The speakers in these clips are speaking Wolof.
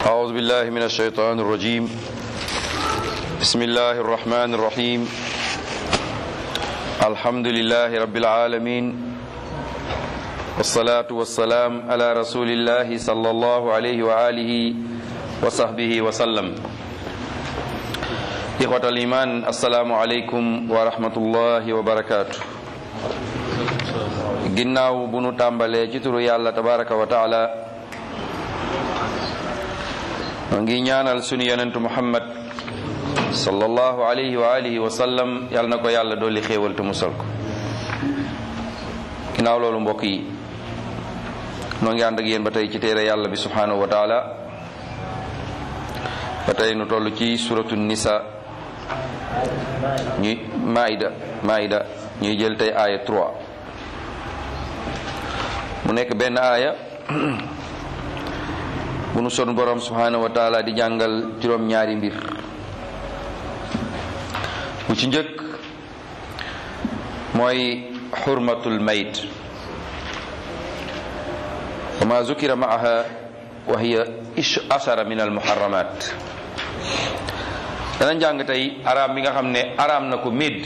أعوذ بالله من الشيطان الرجيم بسم الله الرحمن الرحيم الحمد لله رب العالمين والصلاة والسلام على رسول الله صلى الله عليه وآله وصحبه وسلم إخوة الإيمان السلام عليكم ورحمة الله وبركاته ginnaaw bu nu tàmbalee ci turu yàlla tabaraka wa taala ma ngi ñaanal sunu yonentu muhammad sallallahu alayhi wa alihi wa sallam yàlla na ko yàlla dolli xéewal te musal ko ginnaaw loolu mbokk yi noo ngi ànd ak yéen ba tey ci téere yàlla bi subhanahu wa taala ba tey nu toll ci suratu nisa ñuy maida maida ñuy jël tey aaya 3 mu nekk benn aaya bu nu son borom subhanahu wa taala di jàngal juróom-ñaari mbir bu ci njëkk mooy xurmatul mayt wa ma zukira maaha wa hiya ashara min almuharramat dana jàng tey araam bi nga xam ne araam na ko médd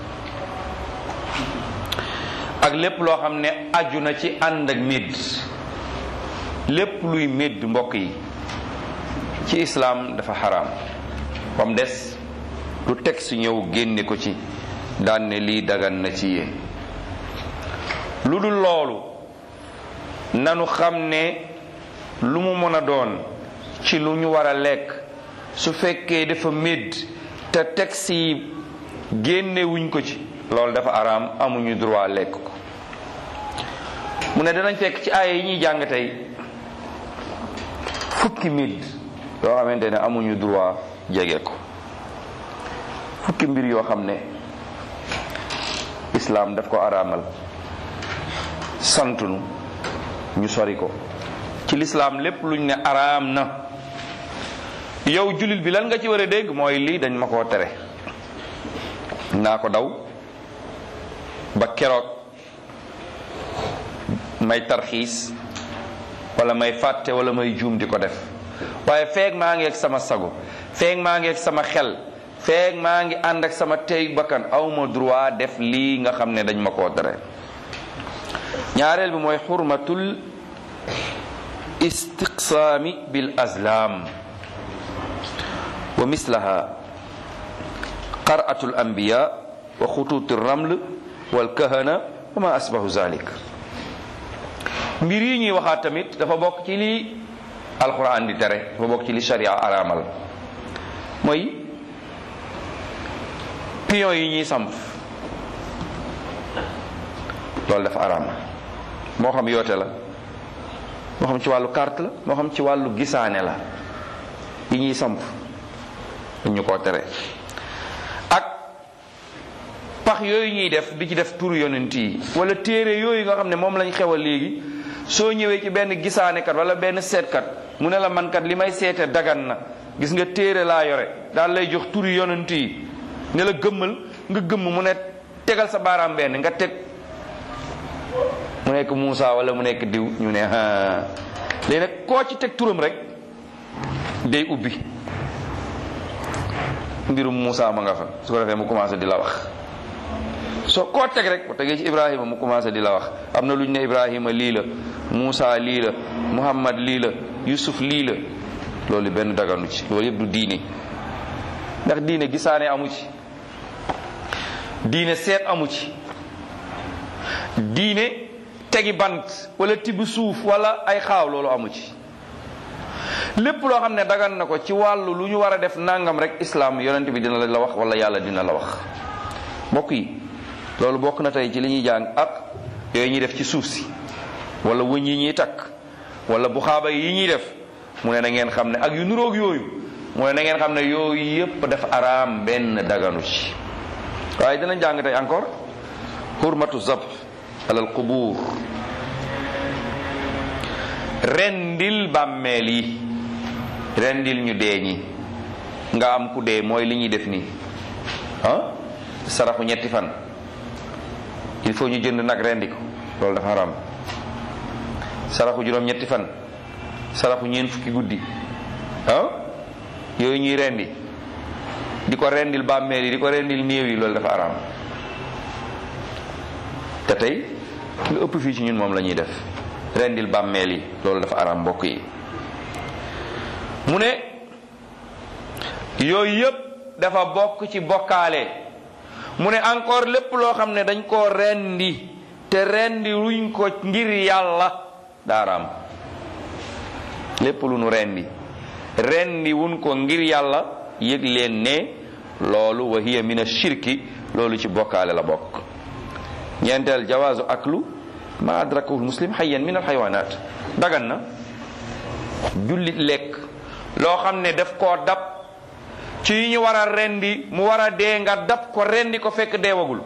ak lépp loo xam ne aju na ci ànd ak médd lépp luy médd mbokk yi ci islaam dafa xaraam bam des lu teg si ñëw génne ko ci daan ne lii dagan na ci yéen lu dul loolu nanu xam ne lu mu mën a doon ci lu ñu war a lekk su fekkee dafa médd te teg si génne wuñ ko ci loolu dafa araam amuñu droit lekk ko mu ne danañ fekk ci aaya yi ñuy jàng tey fukki mbir yoo xamante ne amuñu droit jege ko fukki mbir yoo xam ne islaam daf ko araamal santunu ñu sori ko ci lislaam lépp luñ ne araam na yow jullit bi lan nga ci war a dégg mooy lii dañ ma koo tere naa ko daw ba keroog may tarxiis wala may fàtte wala may juum di ko def waaye feeg maa ngi ak sama sago feeg maa ngi ak sama xel feeg maa ngi ànd ak sama tey bakkan awma droit def lii nga xam ne dañ ma koo tere ñaareel bi mooy xurmatul istiqsaami bil azlam wa mislaha qar'atul anbiya wa xutuuti raml wal kahana wa ma asbahu zalik mbir yi ñuy waxaat tamit dafa bokk ci li alquran di tere dafa bokk ci li sharia araamal mooy pion yi ñuy samp loolu dafa araam moo xam yoote la moo xam ci wàllu carte la moo xam ci wàllu gisaane la yi ñuy samp ñu ko tere ak pax yooyu ñuy def di ci def turu yonent yi wala téere yooyu nga xam ne moom lañ xewal léegi soo ñëwee ci benn gisaanekat wala benn seetkat mu ne la man kat li may seete dagan na gis nga téere laa yore daal lay jox turu yonent yi ne la gëmmal nga gëmm mu ne tegal sa baaraam benn nga teg mu nekk Muusa wala mu nekk diw ñu ne léegi nag koo ci teg turam rek day ubbi mbirum Muusa ma nga fa su ko defee mu commencé di la wax soo koo teg rek bu tegee ci Ibrahima mu commencé di la wax am na lu ñu ne Ibrahima lii la Muusa lii la Muhammad lii la Yusuf lii la loolu benn daganu ci loolu yëpp du diine ndax diine gisaane amu ci diine seet amu ci diine tegi bant wala tibb suuf wala ay xaaw loolu amu ci lépp loo xam ne dagan na ko ci wàllu lu ñu war a def nangam rek islam yonent bi dina la wax wala yàlla dina la wax mbokk yi loolu bokk na tey ci li ñuy jàng ak yooyu ñuy def ci suuf si wala wëñ yi ñuy takk wala bu xaaba yi ñuy def mu ne na ngeen xam ne ak yu nuroog yooyu mu ne na ngeen xam ne yooyu yépp dafa araam benn daganu ci waaye dina jàng tey encore hurmatu zab alal qubuur rendil bàmmeel yi rendil ñu dee ñi nga am ku dee mooy li ñuy def nii ah saraxu ñetti fan il faut ñu jënd nag rendi ko loolu dafa haram saraxu juróom ñetti fan saraxu ñeen fukki guddi ah yooyu ñuy rendi di ko rendil bàmmeel yi di ko rendil néew yi loolu dafa araam te tey lu ëpp fii ci ñun moom la ñuy def rendil bàmmeel yi loolu dafa araam mbokk yi mu ne yooyu yëpp dafa bokk ci bokkaale mu ne encore lépp loo xam ne dañ koo rendi te rendi ruñ ko ngir yàlla daaraam lépp lu nu rendi rendi wuñ ko ngir yàlla yëg leen ne loolu wa hiya min ashirki loolu ci bokkaale la bokk ñeenteel jawaazu aklu ma adrakahu muslim hayyan min alxayawanat dagan na jullit lekk loo xam ne daf koo dab ci yi ñu war a rendi mu war a dee nga dab ko rendi ko fekk deewagul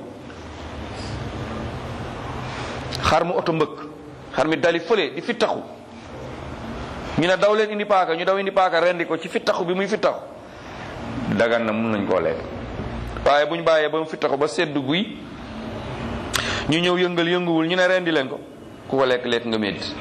xar mu oto mbëkk xar mi dali fële di fittaxu ñu ne daw leen indi paaka ñu daw indi paaka rendi ko ci fittaxu bi muy fittaxu dagan na mun nañ koo lekk waaye bu ñu bàyyee ba mu fittaxu ba sedd guy ñu ñëw yëngal yënguwul ñu ne rendi leen ko ku ko lekk lekk nga métti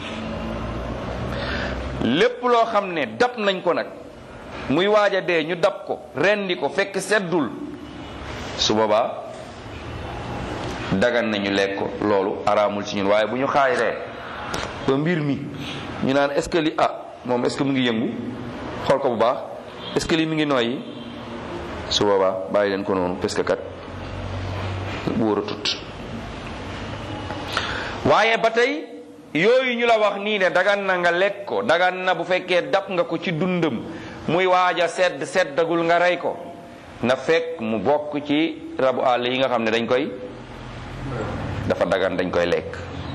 lépp loo xam ne dab nañ ko nag muy waaj a dee ñu dab ko rendi ko fekk seddul su boobaa dagan nañu lekk ko loolu araamul ci ñun waaye bu ñu xaayree ba mbir mi ñu naan est-ce que li ah moom est-ce que mu ngi yëngu xool ko bu baax est-ce que li mi ngi noyyi su boobaa bàyyi leen ko noonu parce que kat wóor a tut waaye ba tey yooyu ñu la wax nii ne dagan na nga lekk ko dagan na bu fekkee dab nga ko ci dundam muy waaj a sedd seddagul nga rey ko na fekk mu bokk ci rabu àll yi nga xam ne dañ koy dafa dagan dañ koy lekk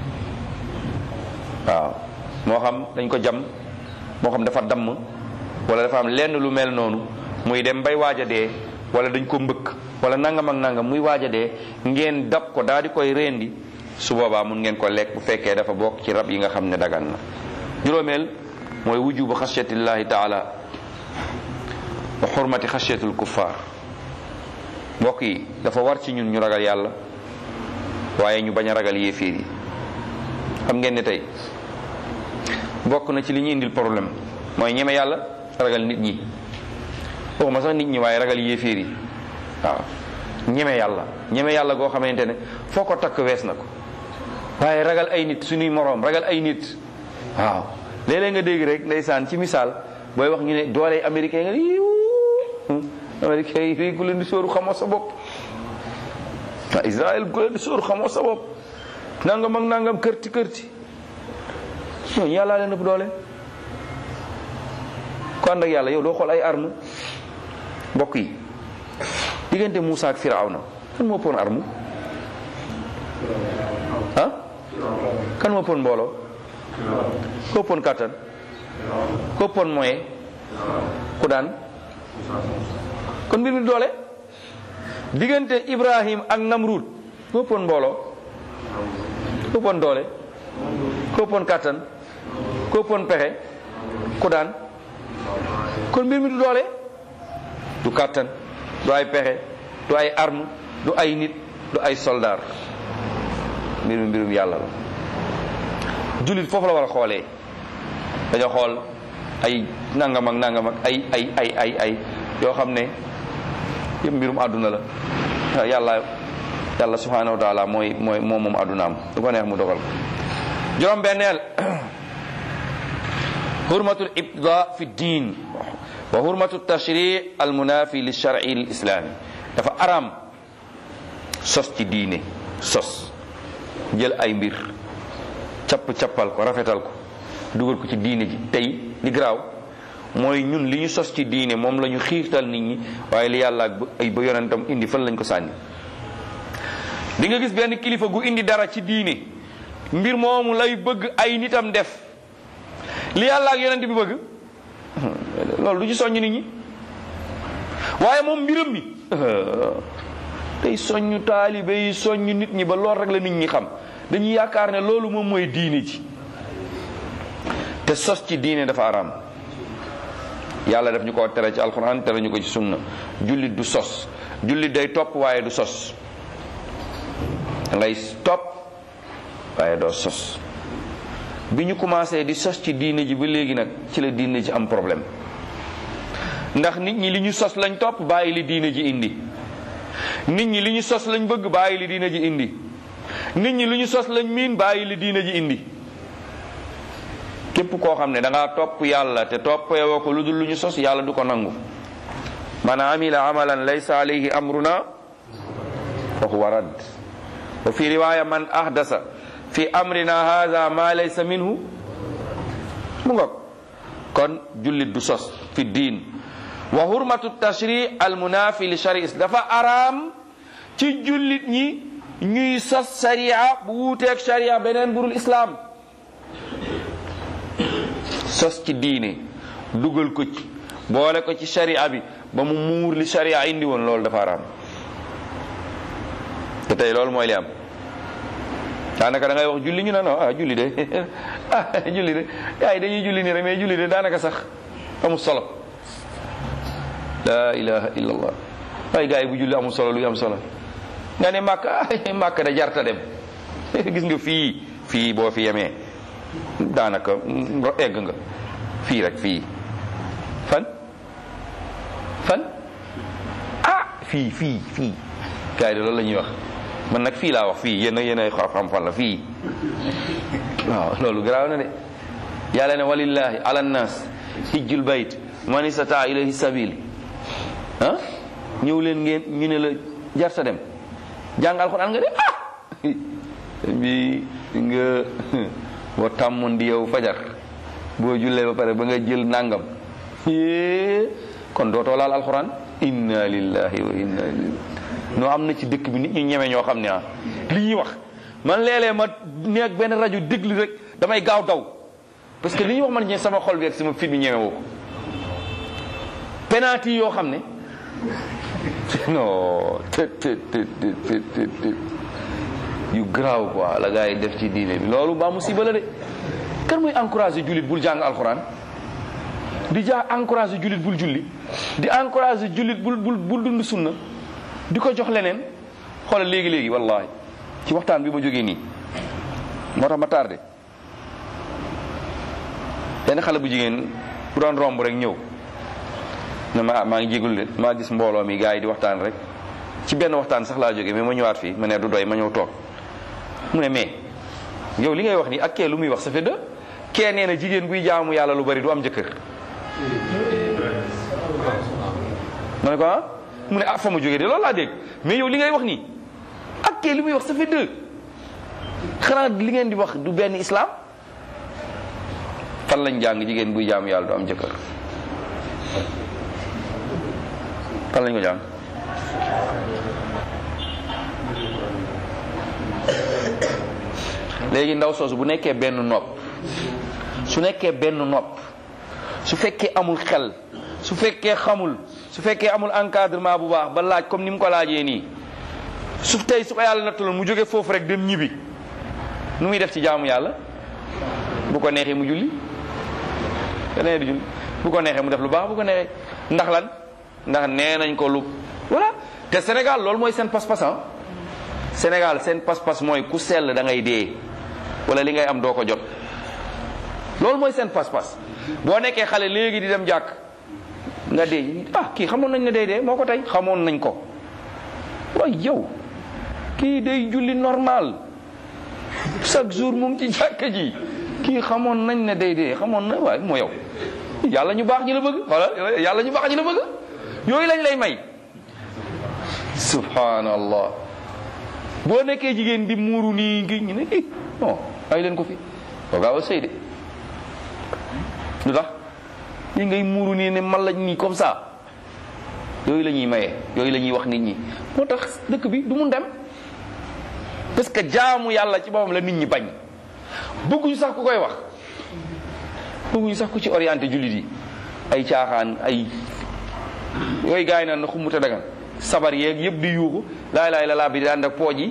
waaw moo xam dañ ko jam moo xam dafa damm wala dafa am lenn lu mel noonu muy dem bay waaj a dee wala dañ ko mbëkk wala nangam ak nangam muy waaj a dee ngeen dab ko daal di koy rendi su boobaa mun ngeen ko lekk bu fekkee dafa bokk ci rab yi nga xam ne dagan na juróomeel mooy wujubu xasiyatillahi taala wa xurmati xasiyatul kuffaar mbokk yi dafa war ci ñun ñu ragal yàlla waaye ñu bañ a ragal yéefiir yi xam ngeen ne tey bokk na ci li ñu indil problème mooy ñeme yàlla ragal nit ñi waxuma sax nit ñi waaye ragal yéefiir yi waaw ñeme yàlla ñeme yàlla goo xamante ne foo ko takk wees na ko waaye ragal ay nit suñuy moroom ragal ay nit waaw léeg-léeg nga dégg rek ndeysaan ci misaal booy wax ñu ne doole américain nga ni américain yi fii ku leen di sóoru xamoo sa bopp waa Israël ku leen di sóoru xamoo sa bopp nangam ak nangam kërti kërti ñooñu yàllaa leen ëpp doole ku ànd ak yàlla yow doo xool ay arme mbokk yi diggante Moussa ak Firawna kan moo pon arme ah kan moo pon mbooloo koo pon kàttan koo pon moyen ku daan kon mbir mi doole diggante Ibrahim ak Namrud koo pon mbooloo koo pon doole koo pon kàttan koo pon pexe ku daan kon mbir mi du doole du kàttan du ay pexe du ay arme du ay nit du ay soldaar mbir mi mbirum yàlla la jullit foofu la war a xoolee dañoo xool ay nangam ak nangam ak ay ay ay ay ay yoo xam ne yëpp mbirum àdduna la yàlla yàlla subhanahu wa taala mooy mooy moom moom àddunaam du ko neex mu dogal ko juróom benneel hurmatul ibda fi diin wa hurmatu tashri al munafi li shar'i al islami dafa araam sos ci diine sos jël ay mbir capp cappal ko rafetal ko dugal ko ci diine ji tey li garaaw mooy ñun li ñu sos ci diine moom la ñu xiirtal nit ñi waaye li yàlla ak ay ba yonentam indi fan lañ ko sànni di nga gis benn kilifa gu indi dara ci diine mbir moomu lay bëgg ay nitam def li yàlla ak yonent bi bëgg loolu du ci soññ nit ñi waaye moom mbiram mi tey soññu taalibe yi soññ nit ñi ba lool rek la nit ñi xam dañuy yaakaar ne loolu moom mooy diine ji te sos ci diine dafa araam yàlla daf ñu ko tere ci alxuraan tere ñu ko ci sunna jullit du sos jullit day topp waaye du sos da ngay topp waaye doo sos bi ñu commencé di sos ci diine ji ba léegi nag ci la diine ji am problème ndax nit ñi li ñu sos lañ topp bàyyi li diine ji indi nit ñi li ñu sos lañ bëgg bàyyi li diine ji indi nit ñi li ñu sos lañ miin bàyyi li diine ji indi képp koo xam ne da ngaa topp yàlla te toppeewoo ko lu dul lu ñu sos yàlla du ko nangu man amila amalan laysa alayhi amruna fa huwa radd wa fi riwaya man ahdasa fi amrina hadha ma laysa minhu mu nga kon jullit du sos fi diin wa hurmatu tashri al munafi li shari dafa araam ci jullit ñi ñuy sos sharia bu wuuteeg sharia beneen burul islam sos ci diine dugal ko ci boole ko ci sharia bi ba mu muur li sharia indi woon loolu dafa araam te tey loolu mooy li am daanaka da ngay wax julli ñu ne non ah julli de ah julli de gars yi dañuy julli nii rek mais julli de daanaka sax amul solo la ilaha illallah waaye gars yi bu julli amul solo luy am solo nga ne màkk ah màkk da jarta dem gis nga fii fii boo fi yemee daanaka egg nga fii rek fii fan fan ah fii fii fii gars yi de loolu la ñuy wax man nag fii laa wax fii yéen yéen ay xam fan la fii waaw loolu garaaw na de yàlla ne walillahi ala nnas hijjul bayt man istata ilayhi sabil ah ñëw leen ngeen ñu ne la jarta dem jàng alxuraan nga de ah bi nga boo tàmmoon di yow fajar boo jullee ba pare ba nga jël nangam kon dootoo laal alxuraan inna lillahi wa inna ilayhi noo am na ci dëkk bi nit ñu ñeme ñoo xam ne ah li ñuy wax man léeg-léeg ma nekk benn rajo déglu rek damay gaaw daw parce que li ñuy wax man ñe sama xol bi ak sama fit bi ñeme woo ko penalty yoo xam ne non te te te te te yu garaaw quoi la gars yi def ci diine bi loolu ba musiba la de kan muy encouragé jullit bul jàng alxuraan di jaa encouragé jullit bul julli di encouragé jullit bul bul bul dund sunna di ko jox leneen xoolal léegi léegi wallahi ci waxtaan bi ma jógee nii moo tax ma tardé benn xale bu jigéen bu doon romb rek ñëw ne ma ah maa ngi jégul de maa gis mbooloo mi gars yi di waxtaan rek ci benn waxtaan sax laa jógee mais ma ñëwaat fii ma ne du doy ma ñëw toog mu ne mais yow li ngay wax nii ak kee lu muy wax ça fait deux kee nee na jigéen buy jaamu yàlla lu bari du am jëkkër ma ne ko ah mu ne ah fa ma jógee de loolu laa dégg mais yow li ngay wax nii ak kee li muy wax ça fait deux xanaa li ngeen di wax du benn islam fan lañ jàng jigéen buy jaamu yàlla du am jëkkër fan lañ ko jàng léegi ndaw soosu bu nekkee benn nopp su nekkee benn nopp su fekkee amul xel su fekkee xamul su fekkee amul encadrement bu baax ba laaj comme ni mu ko laajee nii su tey su ko yàlla nattaloon mu jóge foofu rek dem ñibbi nu muy def ci jaamu yàlla bu ko neexee mu julli keneen du julli bu ko neexee mu def lu baax bu ko neexee ndax lan ndax nee nañ ko lu voilà te Sénégal loolu mooy seen pas-pas ah Sénégal seen pas-pas mooy ku sell da ngay dee wala li ngay am doo ko jot loolu mooy seen pas-pas boo nekkee xale léegi di dem jàkk nga dee ah kii xamoon nañ ne day dee moo ko tey xamoon nañ ko waaye yow kii day julli normal chaque jour mu ngi ci jàkk ji kii xamoon nañ ne day dee xamoon na waaye moo yow yàlla ñu baax ñi la bëgg wala yàlla ñu baax ñi la bëgg yooyu lañ lay may subhanallah boo nekkee jigéen di muuru nii ngi ñu ne i non ay leen ko fi boo gaaw a sëy de lu tax yi ngay muuru nii ne man lañ nii comme ça yooyu la ñuy maye yooyu la ñuy wax nit ñi moo tax dëkk bi du mun dem parce que jaamu yàlla ci boppam la nit ñi bañ bëgguñu sax ku koy wax bëgguñu sax ku ci orienté jullit yi ay caaxaan ay yooyu gars yi naan na xumuta dagan sabar yeeg yëpp di yuuxu laay laay la laa bi di ànd ak pooj yi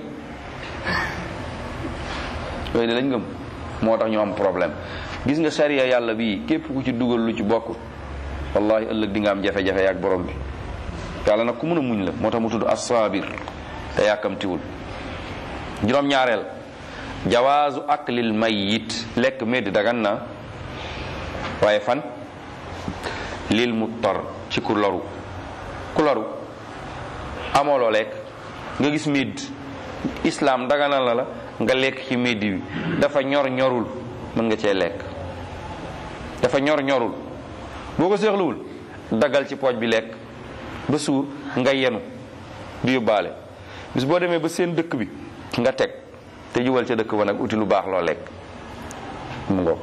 yooyu de lañ gëm moo tax ñu am problème gis nga sariya yàlla bii képp ku ci dugal lu ci bokk wallahi ëllëg di nga am jafe-jafe yaak borom bi yàlla nag ku mën a muñ la moo tax mu tudd as-sabir te yàkkamtiwul juróom-ñaareel jawaazu aklil mayyit lekk medd dagan na waaye fan lil muttar ci ku loru ku loru amoo loo lekk nga gis médd islam daganal na la nga lekk ci médd bi dafa ñor ñorul mën nga cee lekk dafa ñor ñorul boo ko seexluwul daggal ci pooj bi lekk ba suur nga yenu du yóbbaale bis boo demee ba seen dëkk bi nga teg te jubal ca dëkk ba nag uti lu baax loo lekk mu ngoog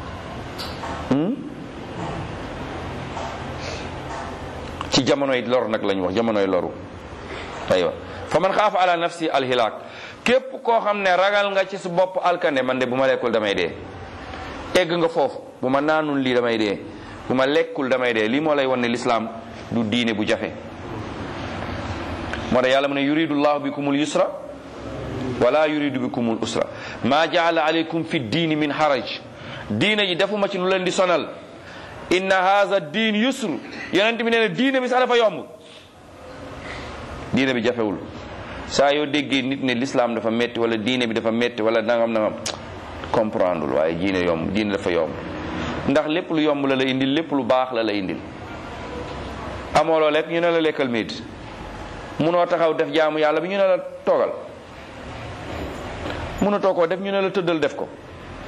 ci jamonoy lor nag lañu wax jamonoy loru aywa fa man xaafa ala nafsi alxilaak képp koo xam ne ragal nga ci su bopp alkande man de bu ma lekkul damay dee egg nga foofu bu ma naanul lii damay dee bu ma lekkul damay dee lii moo lay wan ne lislaam du diine bu jafe moo tax yàlla mu ne yuridu llahu bikumul yusra wala yuridu bikumul usra maa jaala aleykum fi diini min haraj diine ji defuma ci lu leen di sonal inna haza diin yusru yonent bi nee na diine bi sax dafa yomb diine bi jafewul saa yoo déggee nit ne l'islam dafa metti wala diine bi dafa metti wala nangam nangam comprendre waaye diine yomb diine dafa yomb ndax lépp lu yomb la la indil lépp lu baax la la indil amoo loo lekk ñu ne la lekkal médd munoo taxaw def jaamu yàlla bi ñu ne la toogal munatoo koo def ñu ne la tëddal def ko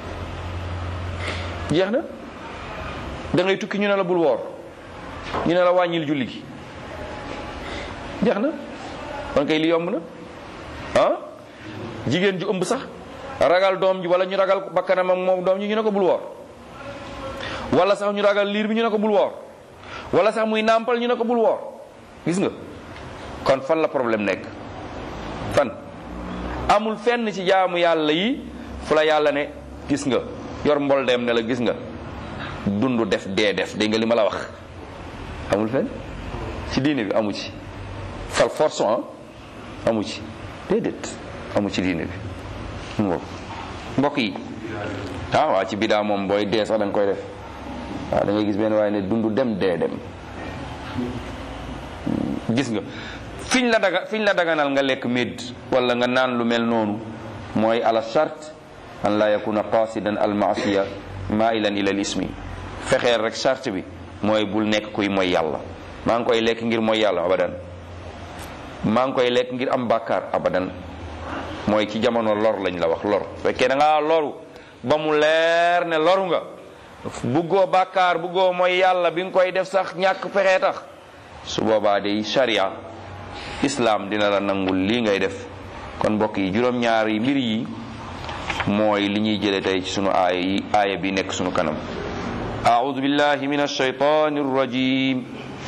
jeex na da ngay tukki ñu ne la bul woor ñu ne la wàññil julli gi jeex na kon kay li yomb na ah jigéen ju ëmb sax ragal doom ji wala ñu ragal bakkanam ak moom doom ji ñu ne ko bul woor wala sax ñu ragal liir bi ñu ne ko bul woor wala sax muy nàmpal ñu ne ko bul woor gis nga kon fan la problème nekk fan amul fenn ci jaamu yàlla yi fu la yàlla ne gis nga yor mbol dem ne la gis nga dund def dee def dégg nga li ma la wax amul fenn ci diine bi amu ci fal force amu ci déedéet amu ci diine bi mu mbokk yi ah waa ci bidaa moom booy dee sax da nga koy def waaw da ngay gis benn waaye ne dund dem dee dem gis nga fiñ la daga fiñ la daganal nga lekk médd wala nga naan lu mel noonu mooy ala charte an la yakuna qasidan al maasiya mailan ila al ismi fexeel rek charte bi mooy bul nekk kuy mooy yàlla maa ngi koy lekk ngir mooy yàlla abadan maa ngi koy lekk ngir am bàkkaar abadan mooy ci jamono lor lañ la wax lor fekkee da ngaa loru ba mu leer ne loru nga buggoo bàkkaar buggoo mooy yàlla bi nga koy def sax ñàkk pexe tax su boobaa day sharia islam dina la nangul lii ngay def kon mbokk yi juróom-ñaar yi mbir yi mooy li ñuy jële tey ci sunu aaya yi aaya bi nekk sunu kanam أعوذ بالله من الشيطان الرجيم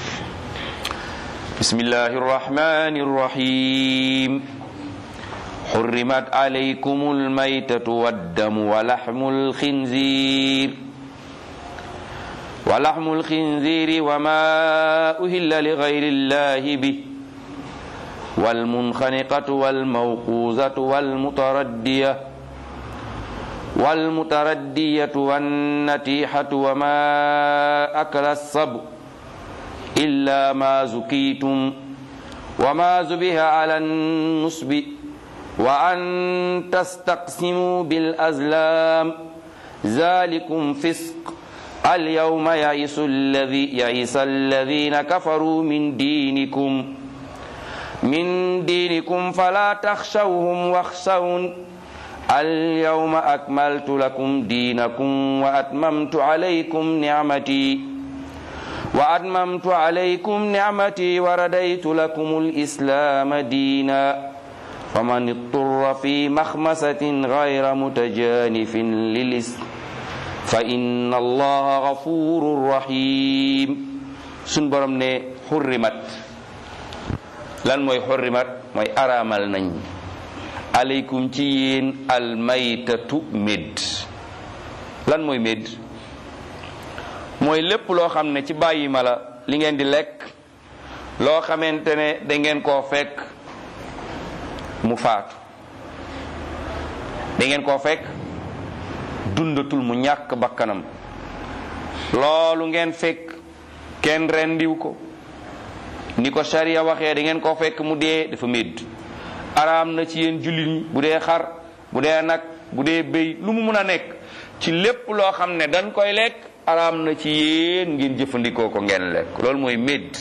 بسم الله الرحمن الرحيم حرمت عليكم الميتة والدم ولحم الخنزير ولحم الخنزير وما أهل لغير الله به والمنخنقة والموقوزة والمتردية والمتردية والنتيحة وما أكل الصبع إلا ما زكيتم وما زبه على النصب وأن تستقسموا بالأزلام ذلكم فسق اليوم يئس الذي يئس الذين كفروا من دينكم من دينكم فلا تخشوهم واخشون اليوم أكملت لكم دينكم وأتممت عليكم نعمتي وأتممت عليكم نعمتي ورديت لكم الإسلام دينا فمن اضطر في مخمسة غير متجانف للإسم فإن الله غفور رحيم سنبرم ne حرمت lan mooy xurrimat mooy araamal nañ aleykum ci yéen almaytatu médd lan mooy médd mooy lépp loo xam ne ci bàyyi ma la li ngeen di lekk loo xamante ne da ngeen koo fekk mu faatu da ngeen koo fekk dundatul mu ñàkk bakkanam loolu ngeen fekk kenn rendiw ko ni ko sharia waxee da ngeen koo fekk mu dee dafa médd araam na ci yéen jullit ñi bu dee xar bu dee nag bu dee béy lu mu mun a nekk ci lépp loo xam ne dañ koy lekk araam na ci yéen ngeen jëfandikoo ko ngeen lekk loolu mooy médd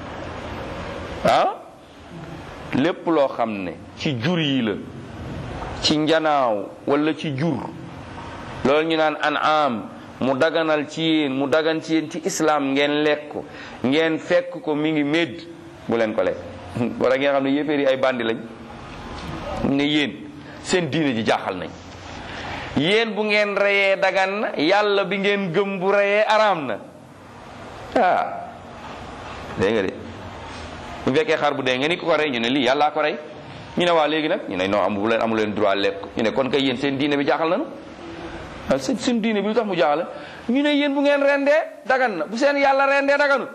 ah lépp loo xam ne ci jur yi la ci njanaaw wala ci jur loolu ñu naan an'am mu daganal ci yéen mu dagan ci yéen ci islam ngeen lekk ko ngeen fekk ko mi ngi médd bu leen ko lekk wala ngeen xam ne yéeféer yi ay bandi lañ ne yéen seen diine ji jaaxal nañ yéen bu ngeen reyee dagan na yàlla bi ngeen gëm bu reyee araam na ah dégg nga de bu fekkee xar bu dee nga ni ko ko rey ñu ne lii yàllaa ko rey ñu ne waa léegi nag ñu ne non amu leen amu leen droit lekk ñu ne kon kay yéen seen diine bi jaaxal nañu ah seen seen diine bi lu tax mu jaaxal ñu ne yéen bu ngeen rendee dagan na bu seen yàlla rendee daganut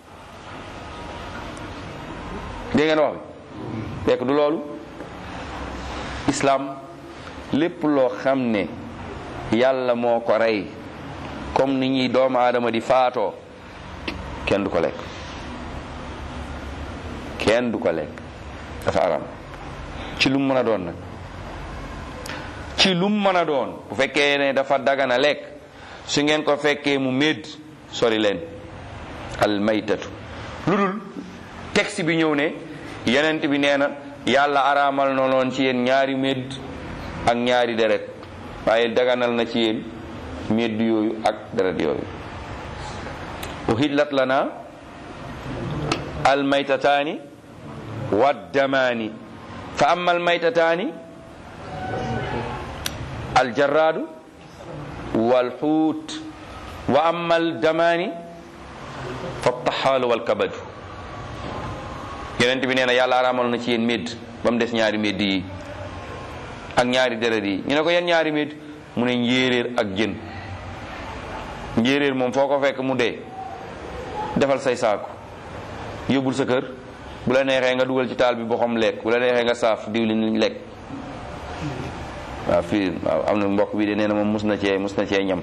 dégg ngeen wax bi fekk du loolu islam lépp loo xam ne yàlla moo ko rey comme ni ñuy doomu aadama di faatoo kenn du ko lekk kenn du ko lekk dafa aram ci lu mu mën a doon nag ci lu mu mën a doon bu fekkee ne dafa dagana lekk su ngeen ko fekkee mu médd sori leen al maytatu lu dul texte bi ñëw ne yenent bi nee na yàlla araamal na loon ci yéen ñaari médd ak ñaari deret waaye daganal na ci yéen médd yooyu ak deret yooyu uhillat lana al maytataani waddamaani fa amma al maytataani al jarraadu wal xuut wa amma al damaani fa taxaalu wal kabadu yonent bi nee na yàlla araamal na ci yéen médd ba mu des ñaari médd yi ak ñaari deret yi ñu ne ko yan ñaari médd mu ne njéeréer ak jën njéeréer moom foo ko fekk mu dee defal say saaku yóbbul sa kër bu la neexee nga dugal ci taal bi boxam lekk bu la neexee nga saaf diwlin lekk waaw fii waaw am na mbokk bi de nee na moom mus na cee mus na cee ñam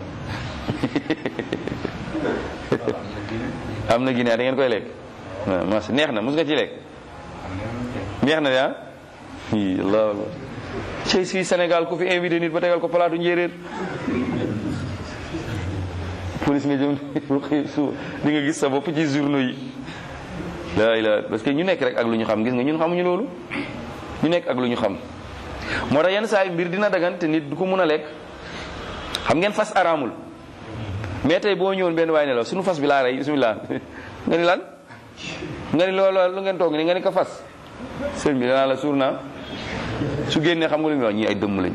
am na Guinée da ngeen koy lekk mas neex na mus nga ci lekk neex na de ah i allah cey fii Sénégal ku fi invité nit ba tegal ko palaatu njéeréer police nga jëm su di nga gis sa bopp ci journaux yi laa ilaa parce que ñu nekk rek ak lu ñu xam gis nga ñun xamuñu loolu ñu nekk ak lu ñu xam moo tax yenn saa yi mbir dina dagan te nit du ko mun a lekk xam ngeen fas araamul mais tey boo ñëwoon benn waay ne la suñu fas bi laa rey bismillah nga ni lan nga ni loolu lu ngeen toog ni nga ni ko fas sëñ bi danaa la suur naa su génnee xam nga lu muy wax ñii ay dëmm lañ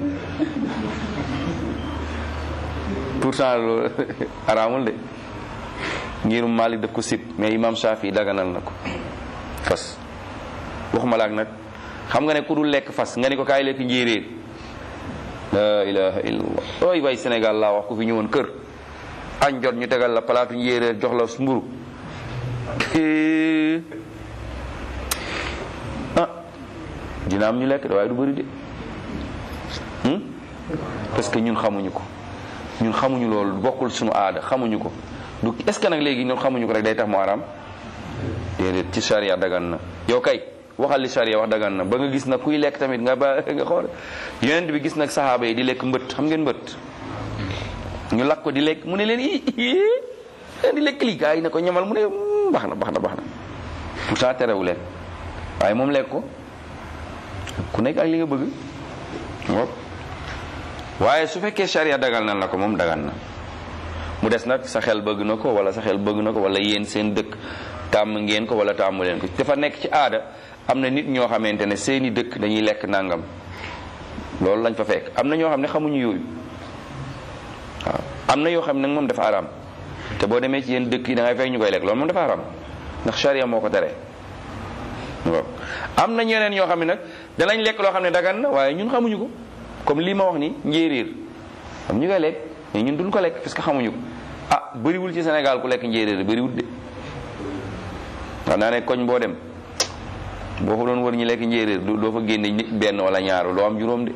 pourtant loolu araamul de ngirum Malik daf ko sib mais imam Shafi daganal na ko fas waxuma laak nag xam nga ne ku dul lekk fas nga ni ko kaay lekk njéeréer la ilaha illallah ooy way Sénégal laa wax ku fi ñëwoon kër añ jot ñu tegal la palaatu njéeréer jox la mburu ah dina am ñu lekk de waaye du bëri de parce que ñun xamuñu ko ñun xamuñu loolu bokkul suñu aada xamuñu ko du est-ce que nag léegi ñun xamuñu ko rek day tax mu araam déedéet ci charia dagan na yow kay waxal li charia wax dagan na ba nga gis nag kuy lekk tamit nga ba nga xool yonent bi gis nag saxaaba yi di lekk mbët xam ngeen mbët ñu lakk ko di lekk mu ne leen i di lekk lii gaa yi ne ko ñamal mu ne baax na baax na baax na pourtant terewu leen waaye moom lekk ko ku nekk ak li nga bëgg waaye su fekkee charia dagal na la ko moom dagan na mu des nag sa xel bëgg na ko wala sa xel bëgg na ko wala yéen seen dëkk tàmm ngeen ko wala tàmmu leen ko dafa nekk ci aada am na nit ñoo xamante ne seeni dëkk dañuy lekk nangam loolu lañ fa fekk am na ñoo xam ne xamuñu yooyu waaw am na yoo xam ne nag moom dafa araam te boo demee ci yéen dëkk yi da ngay fekk ñu koy lekk loolu moom dafa araam ndax charia moo ko tere am na ñeneen ñoo xam ne nag danañ lekk loo xam ne dagan na waaye ñun xamuñu ko comme lii ma wax ni njéeréer am ñu koy lekk mais ñun duñ ko lekk parce que xamuñu ko ah bëriwul ci Sénégal ku lekk njéeréer bëriwul de wax naa ne koñ boo dem boo fa doon wër ñu lekk njéeréer doo fa génne nit benn wala ñaar doo am juróom de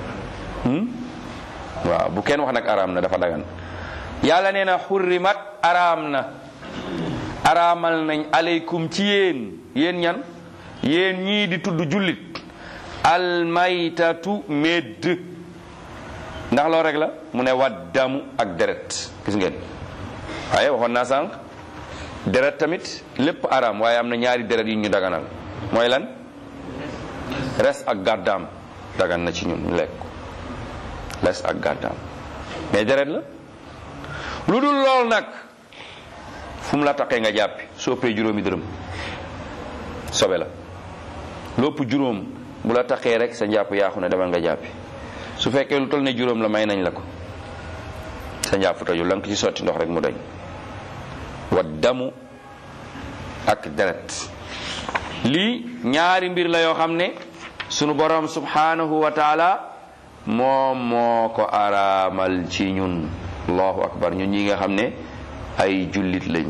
waaw bu kenn wax nag araam na dafa dagan yàlla nee na xurrimat araam na araamal nañ aleykum ci yéen yéen ñan yéen ñii di tudd jullit almaytatu médd ndax loolu rek la mu ne waddamu ak deret gis ngeen waaye waxoon naa sànq deret tamit lépp araam waaye am na ñaari deret yu ñu daganal mooy lan res ak gàddaam dagan na ci ñun ñu lekk ko res ak gàddaam mais deret la lu dul lool nag fu mu la taqee nga jàppi soppee juróomi dërëm sobe la lopp juróom bu la taqee rek sa njàpp yaaxu ne demal nga jàppi su fekkee lu toll ne juróom la may nañ la ko sa njàpp tojul la nga ko ci sotti ndox rek mu dañ wa damu ak deret lii ñaari mbir la yoo xam ne sunu borom subhanahu wa taala moom moo ko araamal ci ñun allahu akbar ñun ñi nga xam ne ay jullit lañ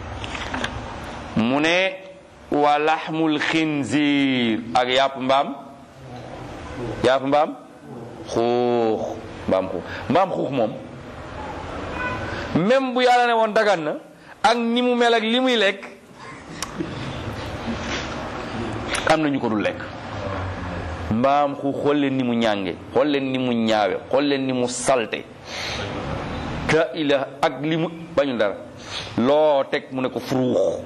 mu ne wa laxmul xinziir ak yàpp mbaam yàpp mbaam xuux mbaam xuux mbaam xuux moom même bu yàlla ne woon dagan na ak ni mu mel ak li muy lekk am na ñu ko dul lekk mbaam xuux xool leen ni mu ñànge xool leen ni mu ñaawe xool leen ni mu salte ka ila ak li mu bañul dara loo teg mu ne ko furuux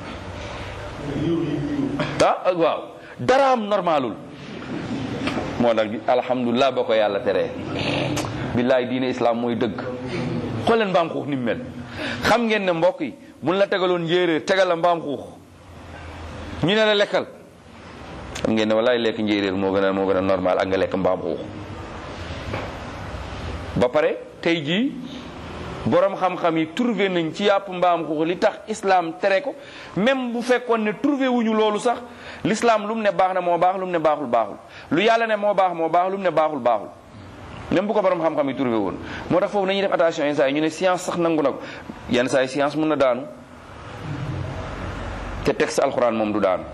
ah waaw daraam normalul moo tax alhamdulilah ba ko yàlla teree billaay diine islam mooy dëgg xool leen mbaam xuux ni mu mel xam ngeen ne mbokk yi buñ la tegaloon njéeréer tegal la mbaam xuux ñu ne la lekkal xam ngeen ne walaay lekk njéeréer moo gën a moo gën a normal ak nga lekk mbaam xuux ba pare tey jii borom xam-xam yi trouvé nañ ci yàpp mbaam xuux li tax islam tere ko même bu fekkoon ne trouvé wuñu loolu sax l'islam lu mu ne baax na moo baax lu mu ne baaxul baaxul lu yàlla ne moo baax moo baax lu mu ne baaxul baaxul même bu ko borom xam-xam yi trouvé woon moo tax foofu nañuy def attention yenn saa yi ñu ne science sax nangu na ko yenn saa yi science mën na daanu te texte alxuraan moom du daanu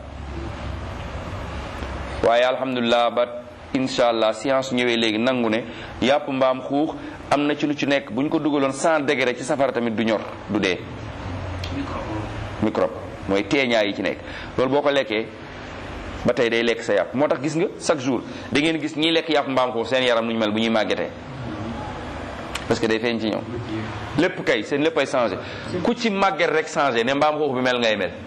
waaye alhamdulilah ba incha allah science ñëwee léegi nangu ne yàpp mbaam xuux am na ci lu ci nekk bu ñu ko dugaloon 100 degré ci safara tamit du ñor du dee. microbe mooy teeñaa yi ci nekk loolu boo ko lekkee ba tey day lekk sa yàpp moo tax gis nga chaque jour da ngeen gis ñiy lekk yàpp mbaam xuux seen yaram nu ñu mel bu ñuy màggetee parce que day feeñ ci ñoom lépp kay seen lépp ay changé ku ci màgget rek changé ne mbaam xuux bi mel ngay mel.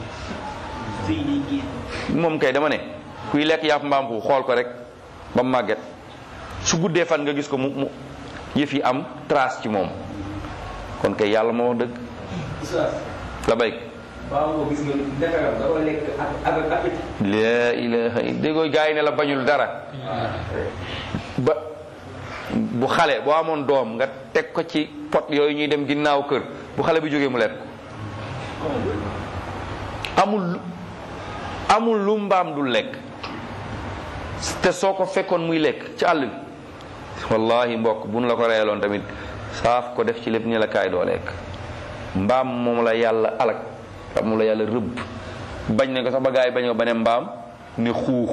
moom kay dama ne kuy lekk yàpp mbaam xuux xool ko rek ba mu màgget su guddee fan nga gis ko mu mu yëf yi am trace ci moom kon kay yàlla moo wax dëgg la béy la ilaha illa déggoo gaa yi ne la bañul dara ba bu xale boo amoon doom nga teg ko ci pot yooyu ñuy dem ginnaaw kër bu xale bi jógee mu lekk amul amul lu mbaam dul lekk te soo ko fekkoon muy lekk ci àll bi wallahi mbokk bu nu la ko reeloon tamit saaf ko def ci lépp ni la kaay doo lekk mbaam moom la yàlla alak moom la yàlla rëbb bañ ne ko sax ba gaa yi bañ ko ba ne mbaam ne xuux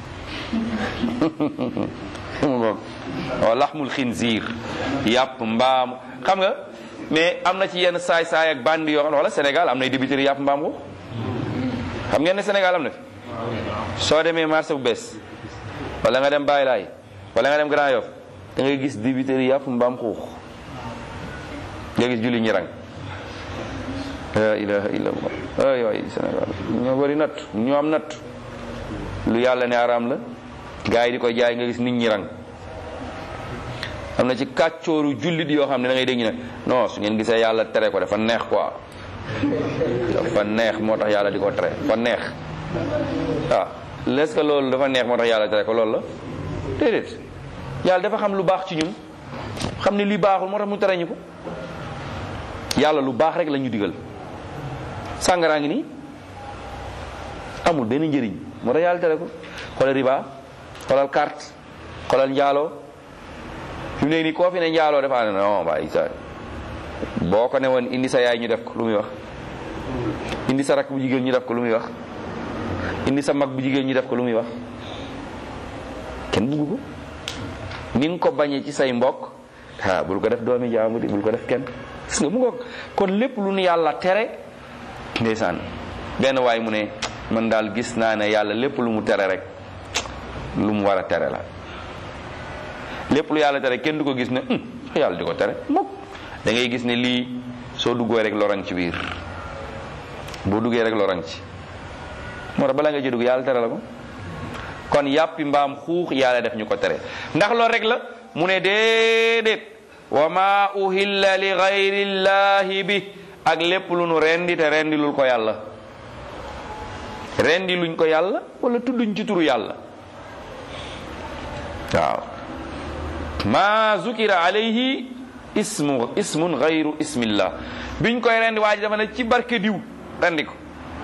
waaw laxmul xinziir yàpp mbaam xam nga mais am na ci yenn saay saay ak bandi yoo xam ne wala Sénégal am nay débiteri yàpp mbaam xuux xam ngeen ne Sénégal am na fi soo demee marché bu bees wala nga dem Baye Laay wala nga dem Grand Yoff da ngay gis dibiteri yàpp mbaam xuux nga gis julli ñi rang la ilaha illallah ay waay Sénégal ñoo bari natt ñoo am natt lu yàlla ne araam la gaa yi di ko jaay nga gis nit ñi rang am na ci kàccooru jullit yoo xam ne da ngay dégg ne non su ngeen gisee yàlla tere ko dafa neex quoi dafa neex moo tax yàlla di ko tere dafa neex waaw est-ce que loolu dafa neex moo tax yàlla tere ko loolu la déedéet yàlla dafa xam lu baax ci ñun xam ne li baaxul moo tax mu tere ñu ko yàlla lu baax rek la ñu digal sàngaraa ngi nii amul benn njëriñ moo tax yàlla tere ko xoolal riba xoolal carte xoolal njaaloo fi mu ne nii koo fi ne njaaloo dafa ne non bàyyi sa boo ko ne woon indi sa yaay ñu def ko lu muy wax indi sa rakk bu jigéen ñu def ko lu muy wax indi sa mag bu jigéen ñu def ko lu muy wax kenn bugg ko ni nga ko bañee ci say mbokk ah bul ko def doomi jaamu di bul ko def kenn gis nga mu ngoog kon lépp lu nu yàlla tere ndeysaan benn waay mu ne man daal gis naa ne yàlla lépp lu mu tere rek lu mu war a tere la lépp lu yàlla tere kenn du ko gis ne yàlla di ko tere mukk da ngay gis ne lii soo duggoo rek lorang ci biir boo duggee rek lorang ci moo tax bala nga ci dugg yàlla tere la ko kon yàppi mbaam xuux yàlla def ñu ko tere ndax loolu rek la mu ne déedéet wa ma uhilla li gayrillahi bi ak lépp lu nu rendi te rendi lul ko yàlla rendi luñ ko yàlla wala tudduñ ci turu yàlla waaw ma zukira alayhi ismu ismun gayru ismillah biñ koy rendi waa ji dafa ne ci barke diw rendi ko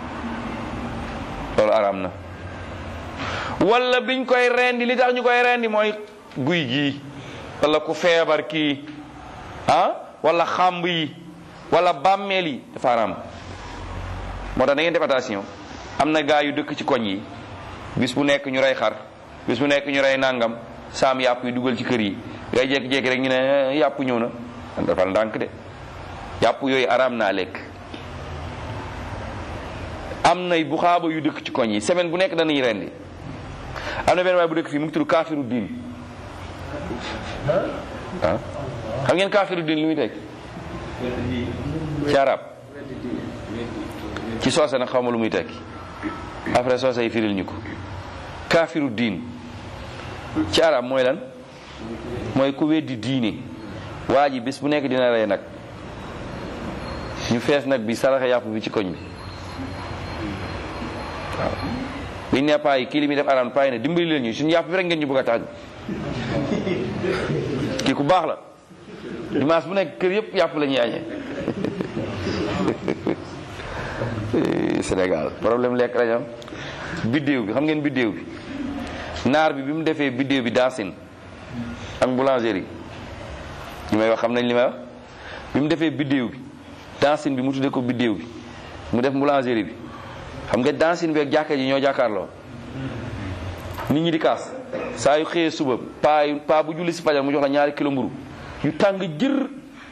loolu araam na wala biñ koy rendi li tax ñu koy rendi mooy guy gii wala ku feebar kii ah wala xàmb yi wala bàmmeel yi dafa araam moo tax da ngeen def attention am na gaa yu dëkk ci koñ yi bis bu nekk ñu rey xar bis bu nekk ñu rey nangam saam yàpp yi dugal ci kër yi ngay jékki-jékki rek ñu ne yàpp ñëw na dafa ndànk de yàpp yooyu araam naa lekk am nay bu xaaba yu dëkk ci koñ yi semaine bu nekk danañu rendi am na benn waay bu dëkk fii mu ngi tudd kaafiru diin ah xam ngeen kaafiru diin lu muy teg ci arab ci soose nag xaw ma lu muy tekki après soose yi firil ñu ko kaafiru diin ci arab mooy lan mooy ku weddi diine waa ji bis bu nekk dina rey nag ñu fees nag bi saraxe yàpp bi ci koñ bi waaw biñ ne paa yi kii li muy def araam paa yi ne dimbali leen ñu suñu yàpp bi rek ngeen ñu bëgg a tàgg kii ku baax la dimanche bu nekk kër yëpp yàpp la ñuy añee Sénégal problème lekk lañ am biddéew bi xam ngeen biddéew bi naar bi bi mu defee biddéew bi dansin ak boulangerie li may wax xam nañ li may wax bi mu defee biddéew bi dansin bi mu tuddee ko biddéew bi mu def boulangerie bi xam nga dansin bi ak jàkka ji ñoo jàkkaarloo nit ñi di kaas saa yu xëyee suba paa yu paa bu julli si fajar mu jox la ñaari kilo mburu yu tàng jër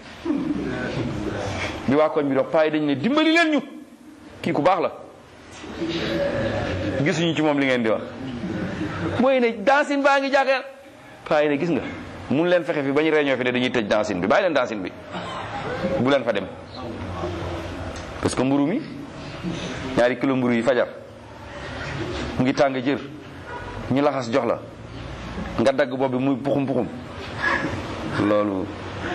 bi waa koñ bi dox paa yi dañ ne dimbali leen ñu kii ku baax la gisuñu ci moom li ngeen di wax mooy ne dansin baa ngi jàkkaar paa yi ne gis nga mun leen fexe fi ba ñu réunion fi ne dañuy tëj dansin bi bàyyi leen dansin bi bu leen fa dem parce que mburu mi ñaari kilo mburu yi fajar mu ngi tàng jër ñu laxas jox la nga dagg bopp bi muy puxum puxum loolu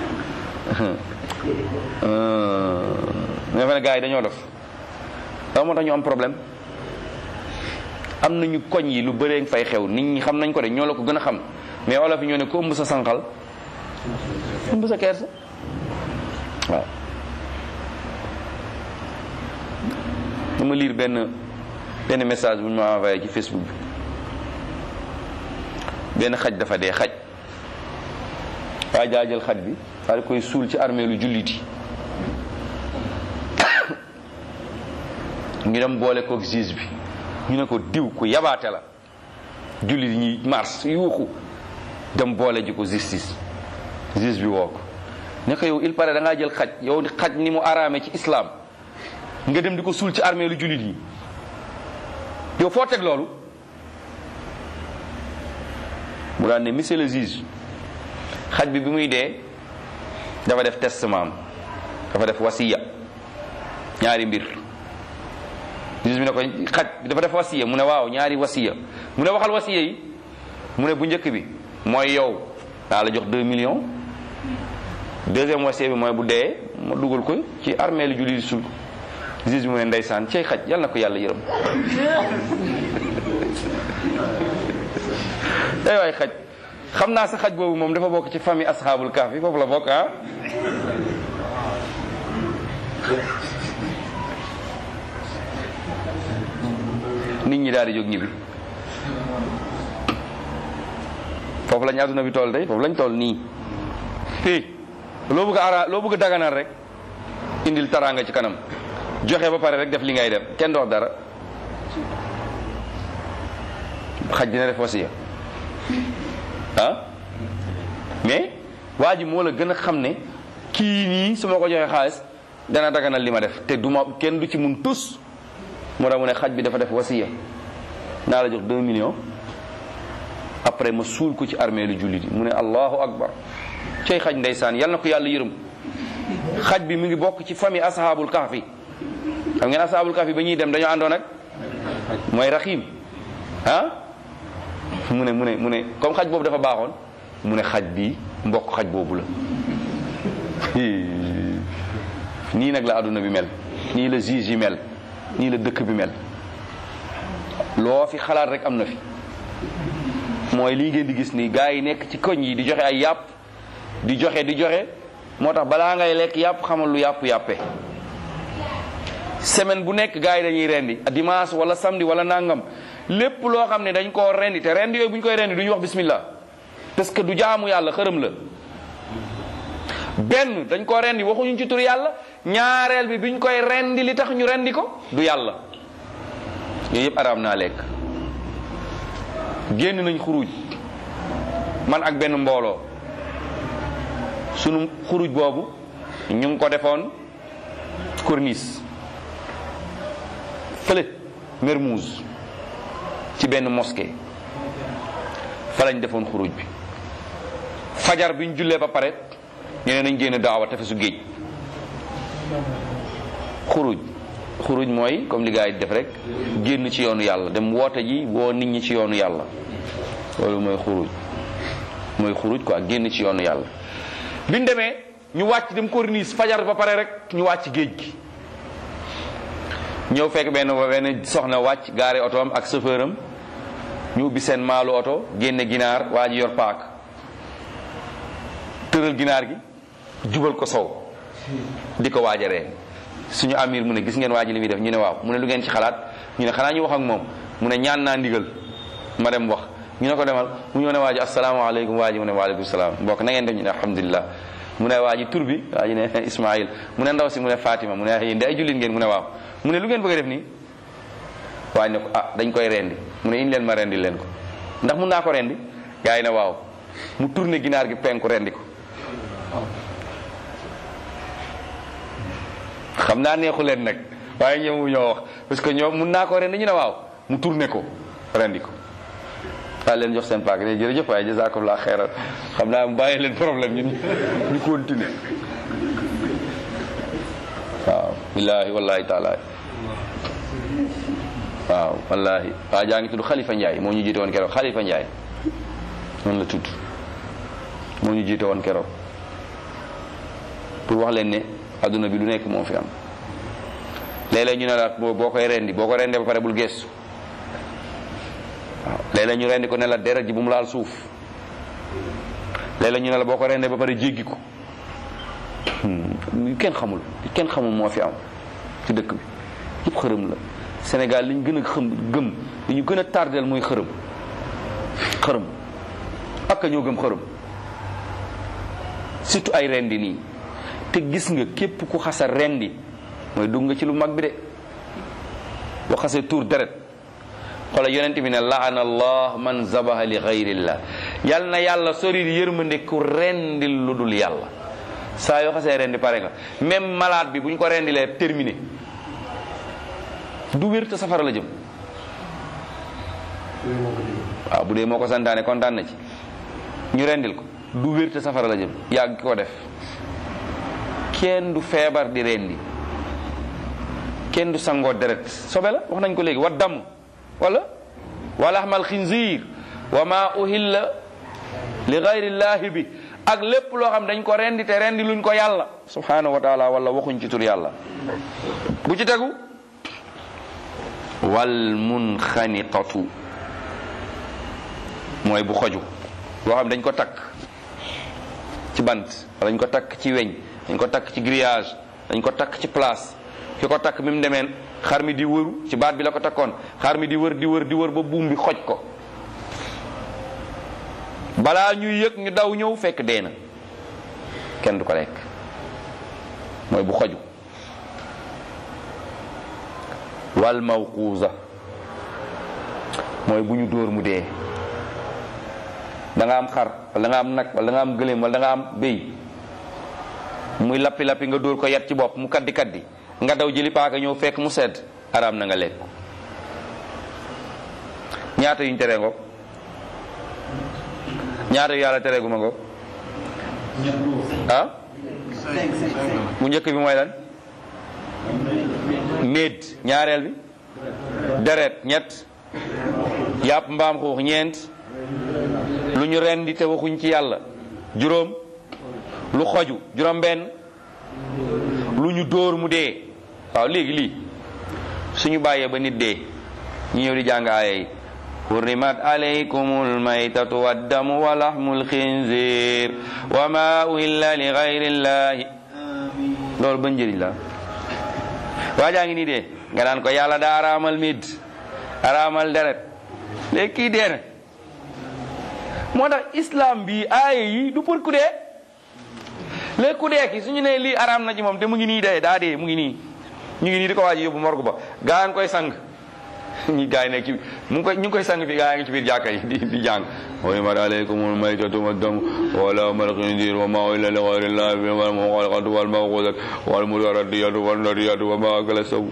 nga fa ne gars yi dañoo def daw moo tax ñu am problème am nañu koñ yi lu bëree fay xew nit ñi xam nañ ko de ñoo la ko gën a xam mais olof yi ñoo ne ko ëmb sa sànqal ëmb sa kersa waaw dama lire benn benn message bu ñu ma envoyé ci Facebook bi benn xaj dafa dee xaj waaye jaa jël xaj bi daal di koy suul ci armée lu jullit yi ñu dem boole koog juge bi ñu ne ko diw ku yabaate la jullit yi ñuy mars yuuxu dem boole ji ko justice juge bi woo ko ne ko yow il paraît da ngaa jël xaj yow xaj ni mu araame ci islam nga dem di ko suul ci armée lu jullit yi yow foo teg loolu mu daan ne monsieur le juge xaj bi bi muy dee dafa def testament dafa def wasiya ñaari mbir juge bi ne ko xaj bi dafa def wasiya mu ne waaw ñaari wasiya mu ne waxal wasiya yi mu ne bu njëkk bi mooy yow daa la jox 2 millions deuxième wasiya bi mooy bu dee ma dugal ko ci armée lu jullit sul juge bi mu ne ndeysaan cey xaj yal na ko yàlla yërëm ay waay xaj xam naa sa xaj boobu moom dafa bokk ci famille asxaabul kaaf yi foofu la bokk ah nit ñi daal di jóg ñibbi foofu lañ àdduna bi toll tey foofu lañ toll nii fii loo bëgg a ara loo bëgg a daganal rek indil taraanga ci kanam joxe ba pare rek def li ngay def kenn dox dara xaj dina def wasiya ah mais waa ji moo la gën a xam ne kii nii su ma ko joxee xaalis dana daganal li ma def te du ma kenn du ci mun tus moo tax mu ne xaj bi dafa def wasiya naa la jox 2 millions après ma suul ko ci armée lu jullit yi mu ne allahu akbar cay xaj ndeysaan yal na ko yàlla yërëm xaj bi mu ngi bokk ci famille ashaabul kahfi xam ngeen ashaabul kahfi ba ñuy dem dañoo àndoon ak mooy raxiim ah mu ne mu ne mu ne comme xaj boobu dafa baaxoon mu ne xaj bi mbokk xaj boobu la nii nag la àdduna bi mel nii la juge yi mel nii la dëkk bi mel loo fi xalaat rek am na fi mooy lii ngeen di gis nii gars yi nekk ci koñ yi di joxe ay yàpp di joxe di joxe moo tax balaa ngay lekk yàpp xamal lu yàpp yàppe semaine bu nekk gars yi dañuy rendi dimanche wala samedi wala nangam lépp loo xam ne dañ koo rendi te rendi yooyu bu ñu koy rendi du ñu wax bismillah parce que du jaamu yàlla xërëm la benn dañ koo rendi waxuñu ci tur yàlla ñaareel bi biñ koy rendi li tax ñu rendi ko du yàlla yooyu yëpp araam naa lekk génn nañ xuruj man ak benn mbooloo sunu xuruj boobu ñu ngi ko defoon corniche fële Mermoz ci benn mosquée fa lañ defoon xuruj bi fajar biñ jullee ba pare ñu ne nañ génn daawa tefesu géej xuruj xuruj mooy comme li gars yi def rek génn ci yoonu yàlla dem woote ji woo nit ñi ci yoonu yàlla loolu mooy xuruj mooy xuruj quoi génn ci yoonu yàlla biñ demee ñu wàcc dem corniche fajar ba pare rek ñu wàcc géej gi ñëw fekk benn benn soxna wàcc gaare oto am ak chauffeur am ñu ubbi seen maalu oto génne ginaar waa ji yor paak tëral ginaar gi jubal ko sow di ko waaj a reen suñu amir mu ne gis ngeen waa ji li muy def ñu ne waaw mu ne lu ngeen ci xalaat ñu ne xanaa ñu wax ak moom mu ne ñaan naa ndigal ma dem wax ñu ne ko demal mu ñëw ne waa ji asalaamaaleykum waa ji mu ne waaleykum salaam mbokk na ngeen def ñu ne alhamdulilah mu ne waa ji tur bi waa ji ne Ismaïl mu ne ndaw si mu ne Fatima mu ne yéen de ay jullit ngeen mu ne waaw mu ne lu ngeen bëgg a def nii waa ji ne ko ah dañ koy rendi mu ne indi leen ma rendi leen ko ndax mun naa ko rendi gaa yi ne waaw mu tourné ginaar gi penku rendi ko xam naa neexu leen nag waaye ñëwu ñoo wax parce que ñoom mun naa ko rendi ñu ne waaw mu tourné ko rendi ko daal leen jox seen paak ne jërëjëf waaye jazakumullah xeyran xam naa mu bàyyi leen problème ñun ñu continuer waaw billahi wallahi taala waaw wallahi waa jaa ngi tudd Khalifa Ndiaye moo ñu jiite woon keroog Khalifa Ndiaye noonu la tudd moo ñu jiite woon keroog pour wax leen ne adduna bi lu nekk moo fi am léeg-léeg ñu ne la boo boo koy rendi boo ko rendee ba pare bul gestu waaw léeg-léeg ñu rendi ko ne la deret ji bu mu laal suuf léeg-léeg ñu ne la boo ko rendee ba pare jéggi ko kenn xamul kenn xamul moo fi am ci dëkk bi yëpp xërëm la Sénégal li ñu gën a xam gëm li ñu gën a tardel mooy xërëm xërëm ak ñoo gëm xërëm surtout ay rendi nii te gis nga képp ku xasa rendi mooy dugg nga ci lu mag bi de boo xasee tuur deret xoola yonent bi ne laana allah man zabaha li gayrillah yal na yàlla sori yërmande ku rendil lu dul yàlla saa yoo xasee rendi pare nga même malade bi bu ñu ko rendilee terminé du wér te safara la jëm waaw bu dee moo ko santaane kontaan na ci ñu rendil ko du wér te safara la jëm yàgg ko def kenn du feebar di rendi kenn du sangoo deret sobe la wax nañ ko léegi wa dam wala wala ahmal xinziir wa ma uhilla li gayrillahi bi ak lépp loo xam dañ ko rendi te rendi luñ ko yàlla subhanahu wa taala wala waxuñ ci tur yàlla bu ci tegu wal munxaniqatu mooy bu xoju boo xam dañ ko takk ci bant wala dañ ko takk ci weñ dañ ko takk ci grillage dañ ko takk ci place ki ko takk bi mu demee xar mi di wëru ci baat bi la ko takkoon xar mi di wër di wër di wër ba buum bi xoj ko balaa ñuy yëg ñu daw ñëw fekk dee na kenn du ko lekk mooy bu xoju wal mawquuza mooy bu ñu dóor mu dee da nga am xar wala da nga am nag wala da nga am gëléem wala da nga am béy muy lappi lappi nga dóor ko yat ci bopp mu kaddi kaddi nga daw jëli paaka ñëw fekk mu sedd araam na nga lekk ñaata yuñ teree ngo ñaata yu yàlla teree gu ma ngo ah bu njëkk bi mooy lan médd ñaareel bi deret ñett yàpp mbaam xuux ñeent lu ñu rendi te waxuñ ci yàlla juróom lu xoju juróom benn lu ñu dóor mu dee waaw léegi lii suñu bàyyee ba nit dee ñu ñëw di jàng aaya yi hurrimat alaykumul maytatu waddamu wa lahmul khinzir wa ma uhilla li ghayrillahi loolu ba njëriñ la waajaa ngi nii dee nga naan ko yàlla daa araamal mid araamal deret léegi kii dee na moo tax islam bi aaya yi du pour ku dee léegi ku dee ki suñu nee lii araam na ci moom te mu ngi nii dee daa dee mu ngi nii ñu ngi nii di ko waaj yóbbu morgue ba gaa ngi koy sang ñi gaa yi nekk ci mu ngi koy ñu ngi koy sang fi gaa ngi ci biir jàkka yi di di jàng hurimat alaykumul maytatu waddamu wa lahmul khinzir wa ma uhilla li ghayrillahi wal munkhaniqatu wal mawqudatu wal mutaraddiyatu wan nadiyatu wa ma akala sabu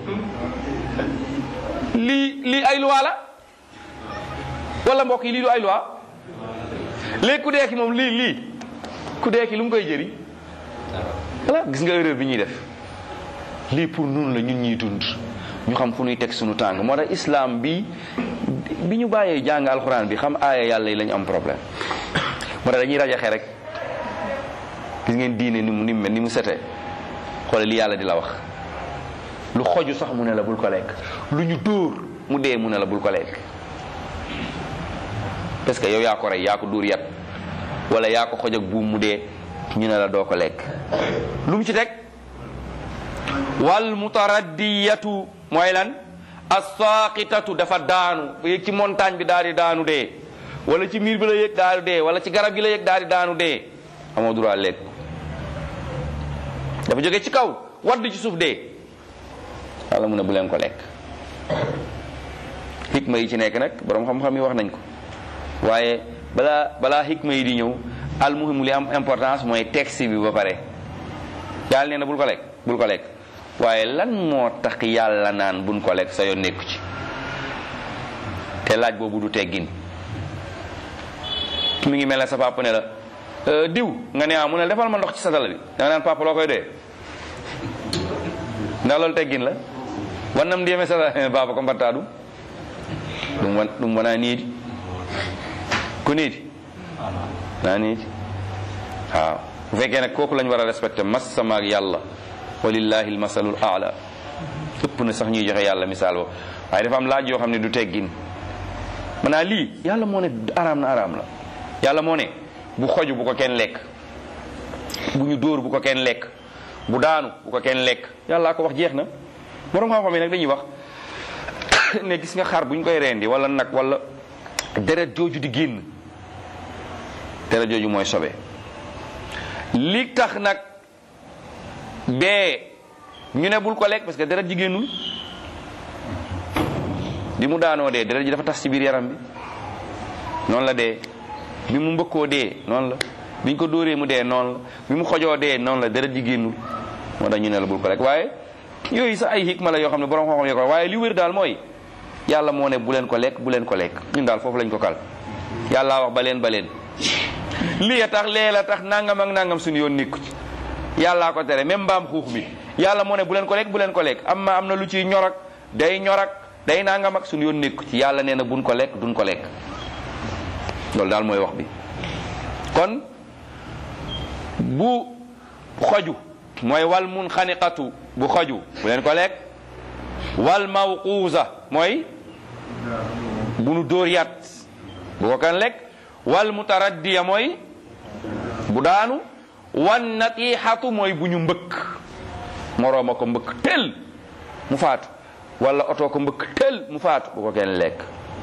lii lii ay loi la wala mbokk yi lii du ay loi léegi ku dee ki moom lii lii ku dee ki lu mu koy jëriñ voilà gis nga erreur bi ñuy def lii pour nun la ñun ñuy dund ñu xam fu ñuy teg suñu tàng moo tax islam bi bi ñu bàyyee jàng alxuraan bi xam aaya yàlla yi la ñu am problème moo tax dañuy rajaxe rek gis ngeen diine ni mu ni mu mel ni mu setee xoole li yàlla di la wax lu xoju sax mu ne la bul ko lekk lu ñu dóor mu dee mu ne la bul ko lekk parce que yow yaa ko rey yaa ko dóor yat wala yaa ko xoj ak buum mu dee ñu ne la doo ko lekk lu mu ci teg wal mutaraddiyatu mooy lan as-saqitatu dafa daanu yëg ci montagne bi daal di daanu dee wala ci miir bi la yëg daal di dee wala ci garab gi la yëg daal di daanu dee amoo droit lekk dafa jóge ci kaw wadd ci suuf dee yàlla mu ne bu leen ko lekk xikma yi ci nekk nag borom xam-xam yi wax nañ ko waaye balaa balaa xikma yi di ñëw almuhim li am importance mooy texte bi ba pare yàlla nee na bul ko lekk bul ko lekk waaye lan moo tax yàlla naan buñ ko lekk sa yoon nekku ci te laaj boobu du teggin mi ngi mel ne sa papa ne la diw nga ne ah mu ne defal ma ndox ci satala bi da nga naan papa loo koy doyee ndax loolu teggin la wannam ndiyeme satala papa ko mbatta ɗum ɗum won ɗum wona niidi ko niidi na niidi waaw bu fekkee nag kooku lañ war a respecté massamaak yàlla walillahi almasalul aala ëpp na sax ñuy joxe yàlla misaal boobu waaye dafa am laaj yoo xam ne du teggin maanaa lii yàlla moo ne araam na araam la yàlla moo ne bu xoju bu ko kenn lekk bu ñu dóor bu ko kenn lekk bu daanu bu ko kenn lekk yàllaa ko wax jeex na borom xam-xam yi nag dañuy wax ne gis nga xar bu ñu koy rendi wala nag wala deret jooju di génn deret jooju mooy sobe li tax nag bee ñu ne bul ko lekk parce que deret ji génnul bi mu daanoo dee deret ji dafa tas ci biir yaram bi noonu la dee bi mu mbëkkoo dee noonu la bi ñu ko dóoree mu dee noonu la bi mu xojoo dee noonu la deret ji génnul moo tax ñu ne la bul ko lekk waaye yooyu sax ay hikma la yoo xam ne borom xam-xam yoo ko waaye li wér daal mooy yàlla moo ne bu leen ko lekk bu leen ko lekk ñun daal foofu lañ ko kal yàlla wax ba leen ba leen lii a tax lee la tax nangam ak nangam suñu yoon nekku ci yàllaa ko tere même mbaam xuux mi yàlla moo ne bu leen ko lekk bu leen ko lekk am ma am na lu ciy ñorak day ñorak day nangam ak suñu yoon nekku ci yàlla nee na buñ ko lekk duñ ko lekk loolu daal mooy wax bi kon bu xoju mooy wal mun xaniqatu bu xoju bu leen ko lekk wal mawquusa mooy bu nu dóor yat bu ko kan lekk wal mutaraddiya mooy bu daanu wan natixatu mooy bu ñu mbëkk morooma ko mbëkk tel mu faatu wala oto ko mbëkk tel mu faatu bu ko kenn lekk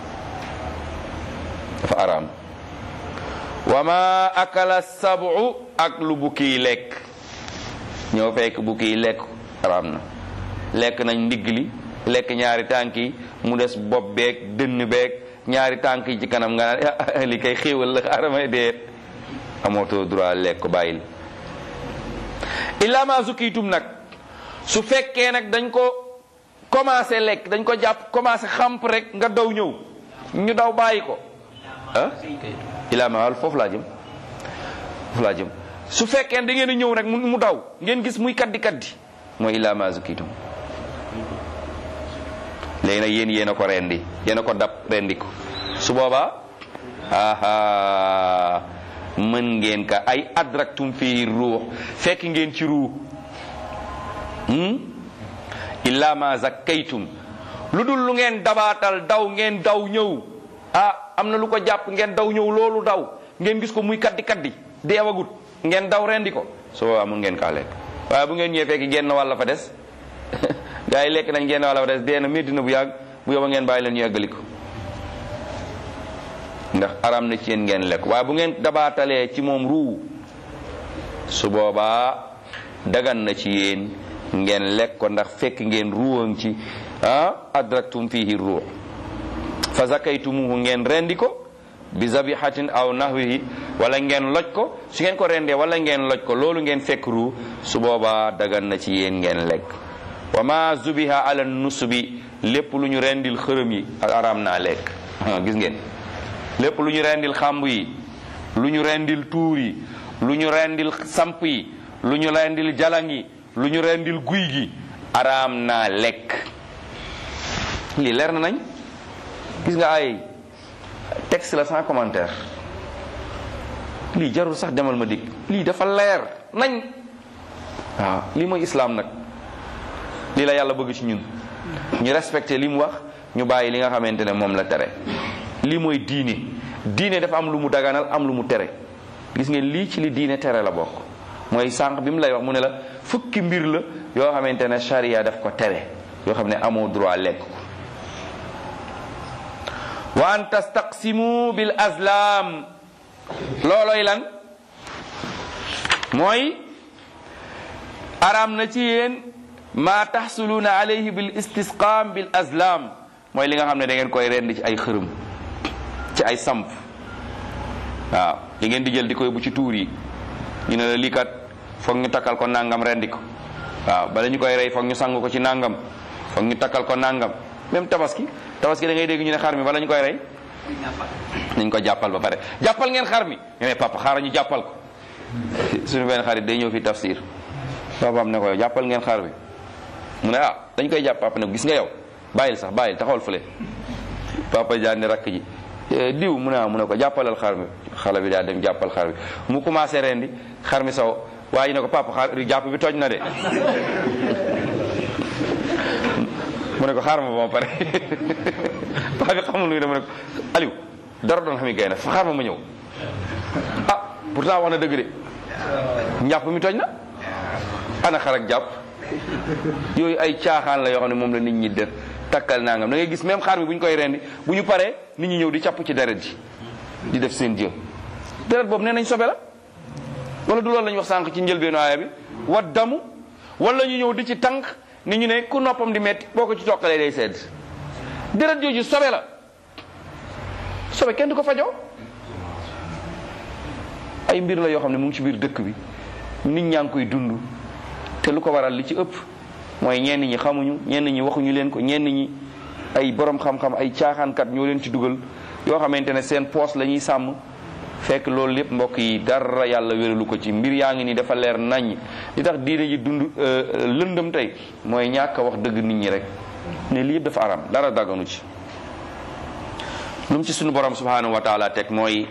dafa araam wa ma akala sabu ak lu bukki lekk ñoo fekk bukki yi lekk araam na lekk nañ ndigg li lekk ñaari tànk yi mu des bopp beeg dënn beeg ñaari tànk yi ci kanam nga naan li kay xéewal la xaaramay deet amootoo droit lekk ko bàyyil illa ma zukkiitum nag su fekkee nag dañ ko commencé lekk dañ ko jàpp commencé xamp rek nga daw ñëw ñu daw bàyyi ko ah illa ma wal foofu laa jëm foofu laa jëm su fekkee da ngeen a ñëw rek mu daw ngeen gis muy kaddi kaddi mooy illaa ma zukitum léegi nag yéen yéen a ko rendi yéen a ko dab rendi ko su boobaa aha mën ngeen ka ay adraktum fii ruux fekk ngeen ci ruux illa ma zakkaytum lu dul lu ngeen dabaatal daw ngeen daw ñëw ah am na lu ko jàpp ngeen daw ñëw loolu daw ngeen gis ko muy kaddi kaddi deewagut ngeen daw rendi ko su boobaa mun ngeen kaa lekk waaye bu ngeen ñëwee fekk genn wàll fa des gaa yi lekk nañ genn wàll fa des dee na métti na bu yàgg bu yoba ngeen bàyyi leen ñu eggali ko ndax aram na ci yéen ngeen lekk waaye bu ngeen dabaatalee ci moom ruu su boobaa dagan na ci yéen ngeen lekk ko ndax fekk ngeen ruuwam ci ah adraktum fihi ruux fa zakaytumuhu ngeen rendi ko bi zabihatin aw nahwihi wala ngeen loj ko su ngeen ko rendee wala ngeen loj ko loolu ngeen fekk ruu su boobaa dagan na ci yéen ngeen lekk wa ma zubiha ala nusubi lépp lu ñu rendil xërëm yi aram naa lekk gis ngeen lépp lu ñu rendil xàmb yi lu ñu rendil tuur yi lu ñu rendil samp yi lu ñu rendil jalang yi lu ñu rendil guy gi araam naa lekk lii leer na nañ gis nga ay texte la sans commentaire lii jarul sax demal ma dikk lii dafa leer nañ waaw lii mooy islaam nag lii la yàlla bëgg ci ñun ñu respecté li mu wax ñu bàyyi li nga xamante ne moom la tere lii mooy diine diine dafa am lu mu daganal am lu mu tere gis ngeen lii ci li diine tere la bokk mooy sànq bi mu lay wax mu ne la fukki mbir la yoo xamante ne charia daf ko tere yoo xam ne amoo droit lekk ko wa an tastaqsimu bil azlam looloy lan mooy araam na ci yéen ma taxsuluuna alayhi bil istisqaam bil azlam mooy li nga xam ne da ngeen koy rend ci ay xërëm ci ay samp waaw li ngeen di jël di koy bu ci tuur yi ñu ne la lii kat foog ñu takkal ko nangam rendi ko waaw bala ñu koy rey foog ñu sang ko ci nangam foog ñu takkal ko nangam même tabaski tabaski da ngay dégg ñu ne xar mi bala ñu koy rey nañ ko jàppal ba pare jàppal ngeen xar mi ñu ne papa xaaral ñu jàppal ko suñu benn xarit day ñëw fi tafsir papaam ne ko jàppal ngeen xar mi mu ne ah dañ koy jàpp papa ne gis nga yow bàyyil sax bàyyil taxawal fële papa jaan ne rakk ji diw mu ne ah mu ne ko jàppalal xar mi xale bi daa dem jàppal xar bi mu commencé rendi xar mi saw waa ji ne ko papa xar jàpp bi toj na de mu ne ko xaar ma ba ma pare paa bi xamul luy de mu ne ko Aliou dara doon xam gay na fa xaar ma ma ñëw ah pourtant wax na dëgg de njàpp mi toj na ana xar ak jàpp yooyu ay caaxaan la yoo xam ne moom la nit ñi def takkal nangam da ngay gis même xar mi bu ñu koy rendi bu ñu paree nit ñi ñëw di capp ci deret ji di def seen jë deret boobu nee nañ sobe la wala du loolu la ñu wax sànq ci njëlbeenu aaya bi wa damu wala ñu ñëw di ci tànk ni ñu ne ku noppam di metti boo ko ci tokkalee day sedd deret jooju sobe la sobe kenn du ko fajoo ay mbir la yoo xam ne mu ngi ci biir dëkk bi nit ñaa ngi koy dund te lu ko waral li ci ëpp mooy ñenn ñi xamuñu ñenn ñi waxuñu leen ko ñenn ñi ay borom xam-xam ay caaxaankat ñoo leen ci dugal yoo xamante ne seen poos la ñuy sàmm fekk loolu lépp mbokk yi dara yàlla wéralu ko ci mbir yaa ngi ni dafa leer naññ li tax diine ji dund lëndëm tey mooy ñàkk a wax dëgg nit ñi rek ne lii yëpp dafa aram dara dagganu ci lu mu ci sunu borom subhanahu wa taala teg mooy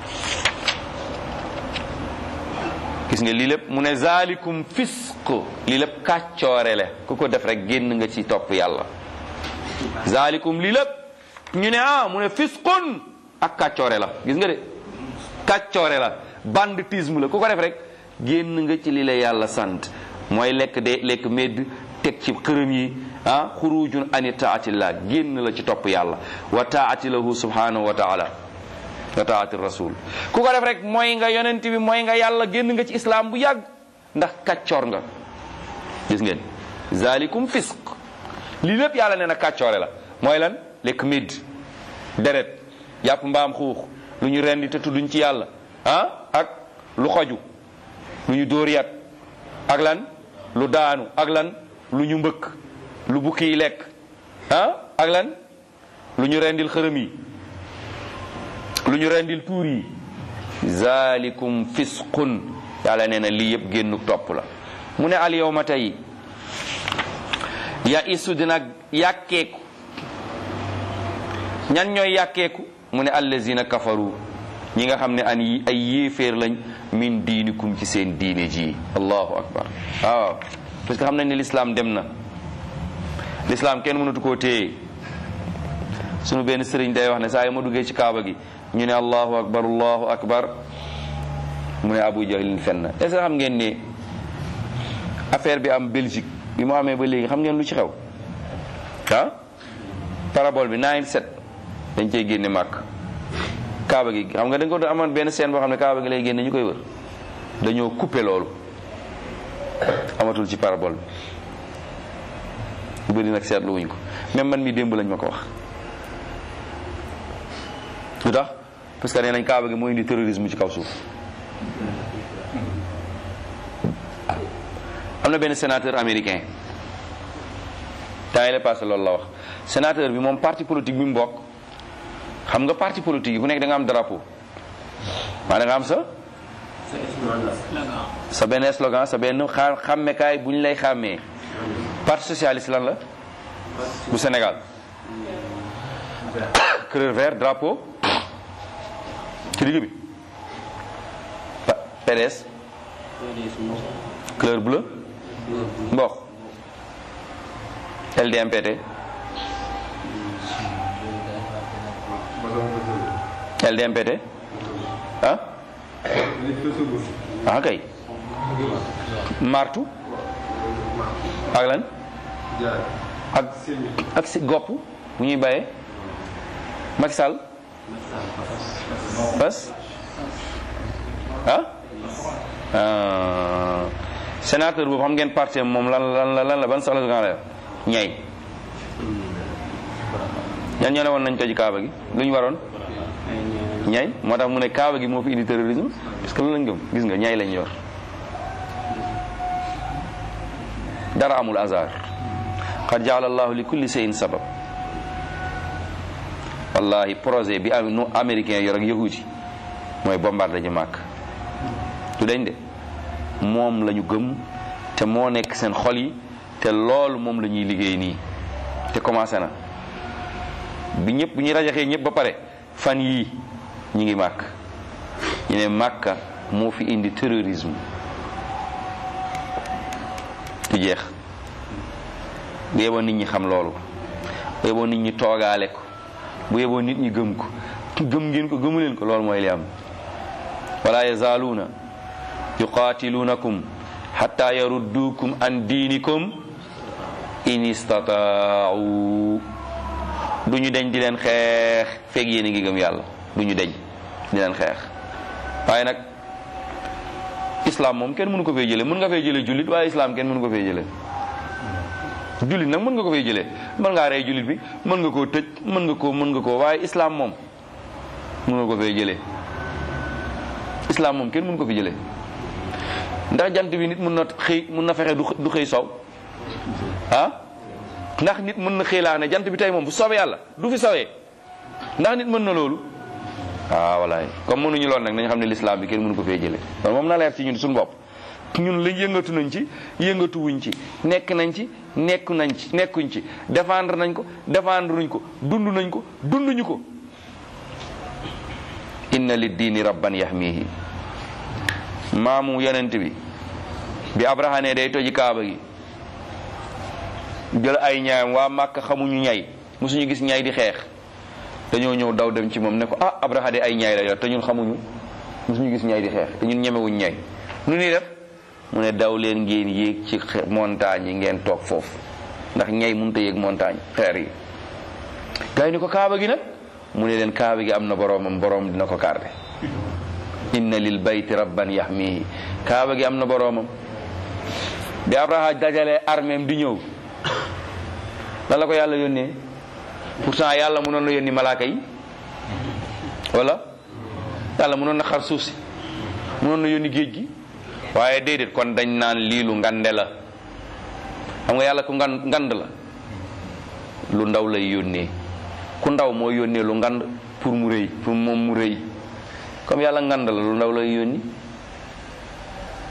gis nga lii lépp mu ne zalikum fisq lii lépp kàccoore le ku ko def rek génn nga ci topp yàlla zalikum lii lépp ñu ne ah mu ne fisqun ak kàccoore la gis nga de kàccoore la banditisme la ku ko def rek génn nga ci li la yàlla sant mooy lekk de lekk medd teg ci xërëm yi ah xurujun ani taatillah génn la ci topp yàlla wa taati lahu subhanahu wa taala wa taati rasul ku ko def rek mooy nga yonent bi mooy nga yàlla génn nga ci islam bu yàgg ndax kàccoor nga gis ngeen zalikum fisq lii lépp yàlla nee na kàccoore la mooy lan lekk medd deret jàpp mbaam xuux lu ñu rendi te tudduñ ci yàlla ah ak lu xoju lu ñu dóor yat ak lan lu daanu ak lan lu ñu mbëkk lu bukki yi lekk ah ak lan lu ñu rendil xërëm yi lu ñu rendil tuur yi zalikum fisqun yàlla nee na lii yëpp génnu topp la mu ne al yawma tey ya isu dina yàkkeeku ñan ñooy yàkkeeku mu ne allazina kafaru ñi nga xam ne an yi ay yéeféer lañ min diinikum ci seen diine ji allahu akbar waaw parce que xam nañ ne l'islam dem na l'islam kenn mënatu koo téye sunu benn sëriñ day wax ne saa yi ma duggee ci kaaba gi ñu ne allahu akbar allahu akbar mu ne abu jahlin fenn est ce que xam ngeen ne affaire bi am Belgique bi mu amee ba léegi xam ngeen lu ci xew ah parabole bi 97 dañ cey génne màkk kaaba gi xam nga dañ ko amoon benn scène boo xam ne kaaba gi lay génne ñu koy wër dañoo coupé loolu amatul ci parabole bi bëri nag seetlu wuñ ko même man mi démb lañ ma ko wax lu tax parce que nee nañ kaaba gi moo indi terrorisme ci kaw suuf am na benn sénateur américain temps yi la passé loolu la wax sénateur bi moom parti politique bi mu bokk xam nga parti politique yi ku nekk da nga am drapeau maa da nga am sa sa benn slogan sa benn xa xàmmekaay bu ñu lay xàmmee parti socialiste lan la bu Sénégal couleur vert drapeau ci digg bi PDS couleur bleu mboq LDMPT LDMPT ah ah kay martu ak lan ak ak si gopp bu ñuy bàyyee Macky Sall bas ah sénateur boobu xam ngeen parti moom lan lan la lan la ban slogan la ñay ñan ñoo ne woon nañ toj kaaba gi lu ñu waroon ñay moo tax mu ne kaaba gi moo fi indi terrorisme parce que loolu lañ gëm gis nga ñay lañ yor dara amul hasard qad jaala allahu li kulli shay'in sabab wallahi projet bi am nu américain yor ak yahudi mooy bombardé ji màkk du dañ de moom la ñu gëm te moo nekk seen xol yi te loolu moom la ñuy liggéey nii te commencé na bi ñëpp bi ñu rajaxee ñëpp ba pare fan yii ñi ngi màkk ñu ne màkka moo fi indi terrorisme du jeex bu yeboo nit ñi xam loolu bu yeboo nit ñi toogaale ko bu yeboo nit ñi gëm ko gëm ngeen ko gëmu leen ko loolu mooy li am wala yazaaluuna yuqaatiluunakum xatta yarudduukum an diinikum in istataau du ñu deñ di leen xeex feeg yéen a ngi gëm yàlla du ñu deñ di leen xeex waaye nag islam moom kenn mënu ko fay jële mën nga fay jële jullit waaye islam kenn mënu ko fay jële jullit nag mën nga ko fay jëlee mën ngaa rey jullit bi mën nga koo tëj mën nga koo mën nga koo waaye islam moom mën nga ko fay jëlee islam moom kenn mën ko fi jëlee ndax jant bi nit mën na xëy mën na fexe du xëy sow ah ndax nit mën na xëy laa ne jant bi tey moom bu soobee yàlla du fi sowee ndax nit mën na loolu ah walaay comme mënuñu lool nag nañ xam ne l'islam bi kenn mënu ko fee jëlee loolu moom na leer ci ñun suñu bopp ñun lañ yëngatu nañ ci yëngatu wuñ ci nekk nañ ci nekku nañ ci nekkuñ ci défendre nañ ko défendre nuñ ko dund nañ ko dunduñu ko inna li diini rabban yahmihi maamu yonent bi bi abraha ne day toji kaaba gi jël ay ñaayam waa màkk xamuñu ñay mosuñu gis ñay di xeex dañoo ñëw daw dem ci moom ne ko ah abraha de ay ñaay la yor te ñun xamuñu mosuñu gis ñay di xeex te ñun ñemewuñ ñay nu ñuy def mu ne daw leen ngeen yéeg ci montagne yi ngeen toog foofu ndax ñay mënut a yéeg montagne xeer yi gars yi ni ko kaaba gi nag mu ne leen kaaba gi am na boroomam boroom dina ko garde inna lil bayti rabban yahmihi kaaba gi am na boroomam bi abraha dajalee armeem di ñëw lan la ko yàlla yónnee pourtant yàlla mënoon na yónni malaaka yi wala yàlla mënoon na xar suuf si mënoon na yónni géej gi waaye déedéet kon dañ naan lii lu ngande la xam nga yàlla ku ngan ngand la lu ndaw lay yónnee ku ndaw moo yónnee lu ngand pour mu rëy pour moom mu rëy comme yàlla ngand la lu ndaw lay yónni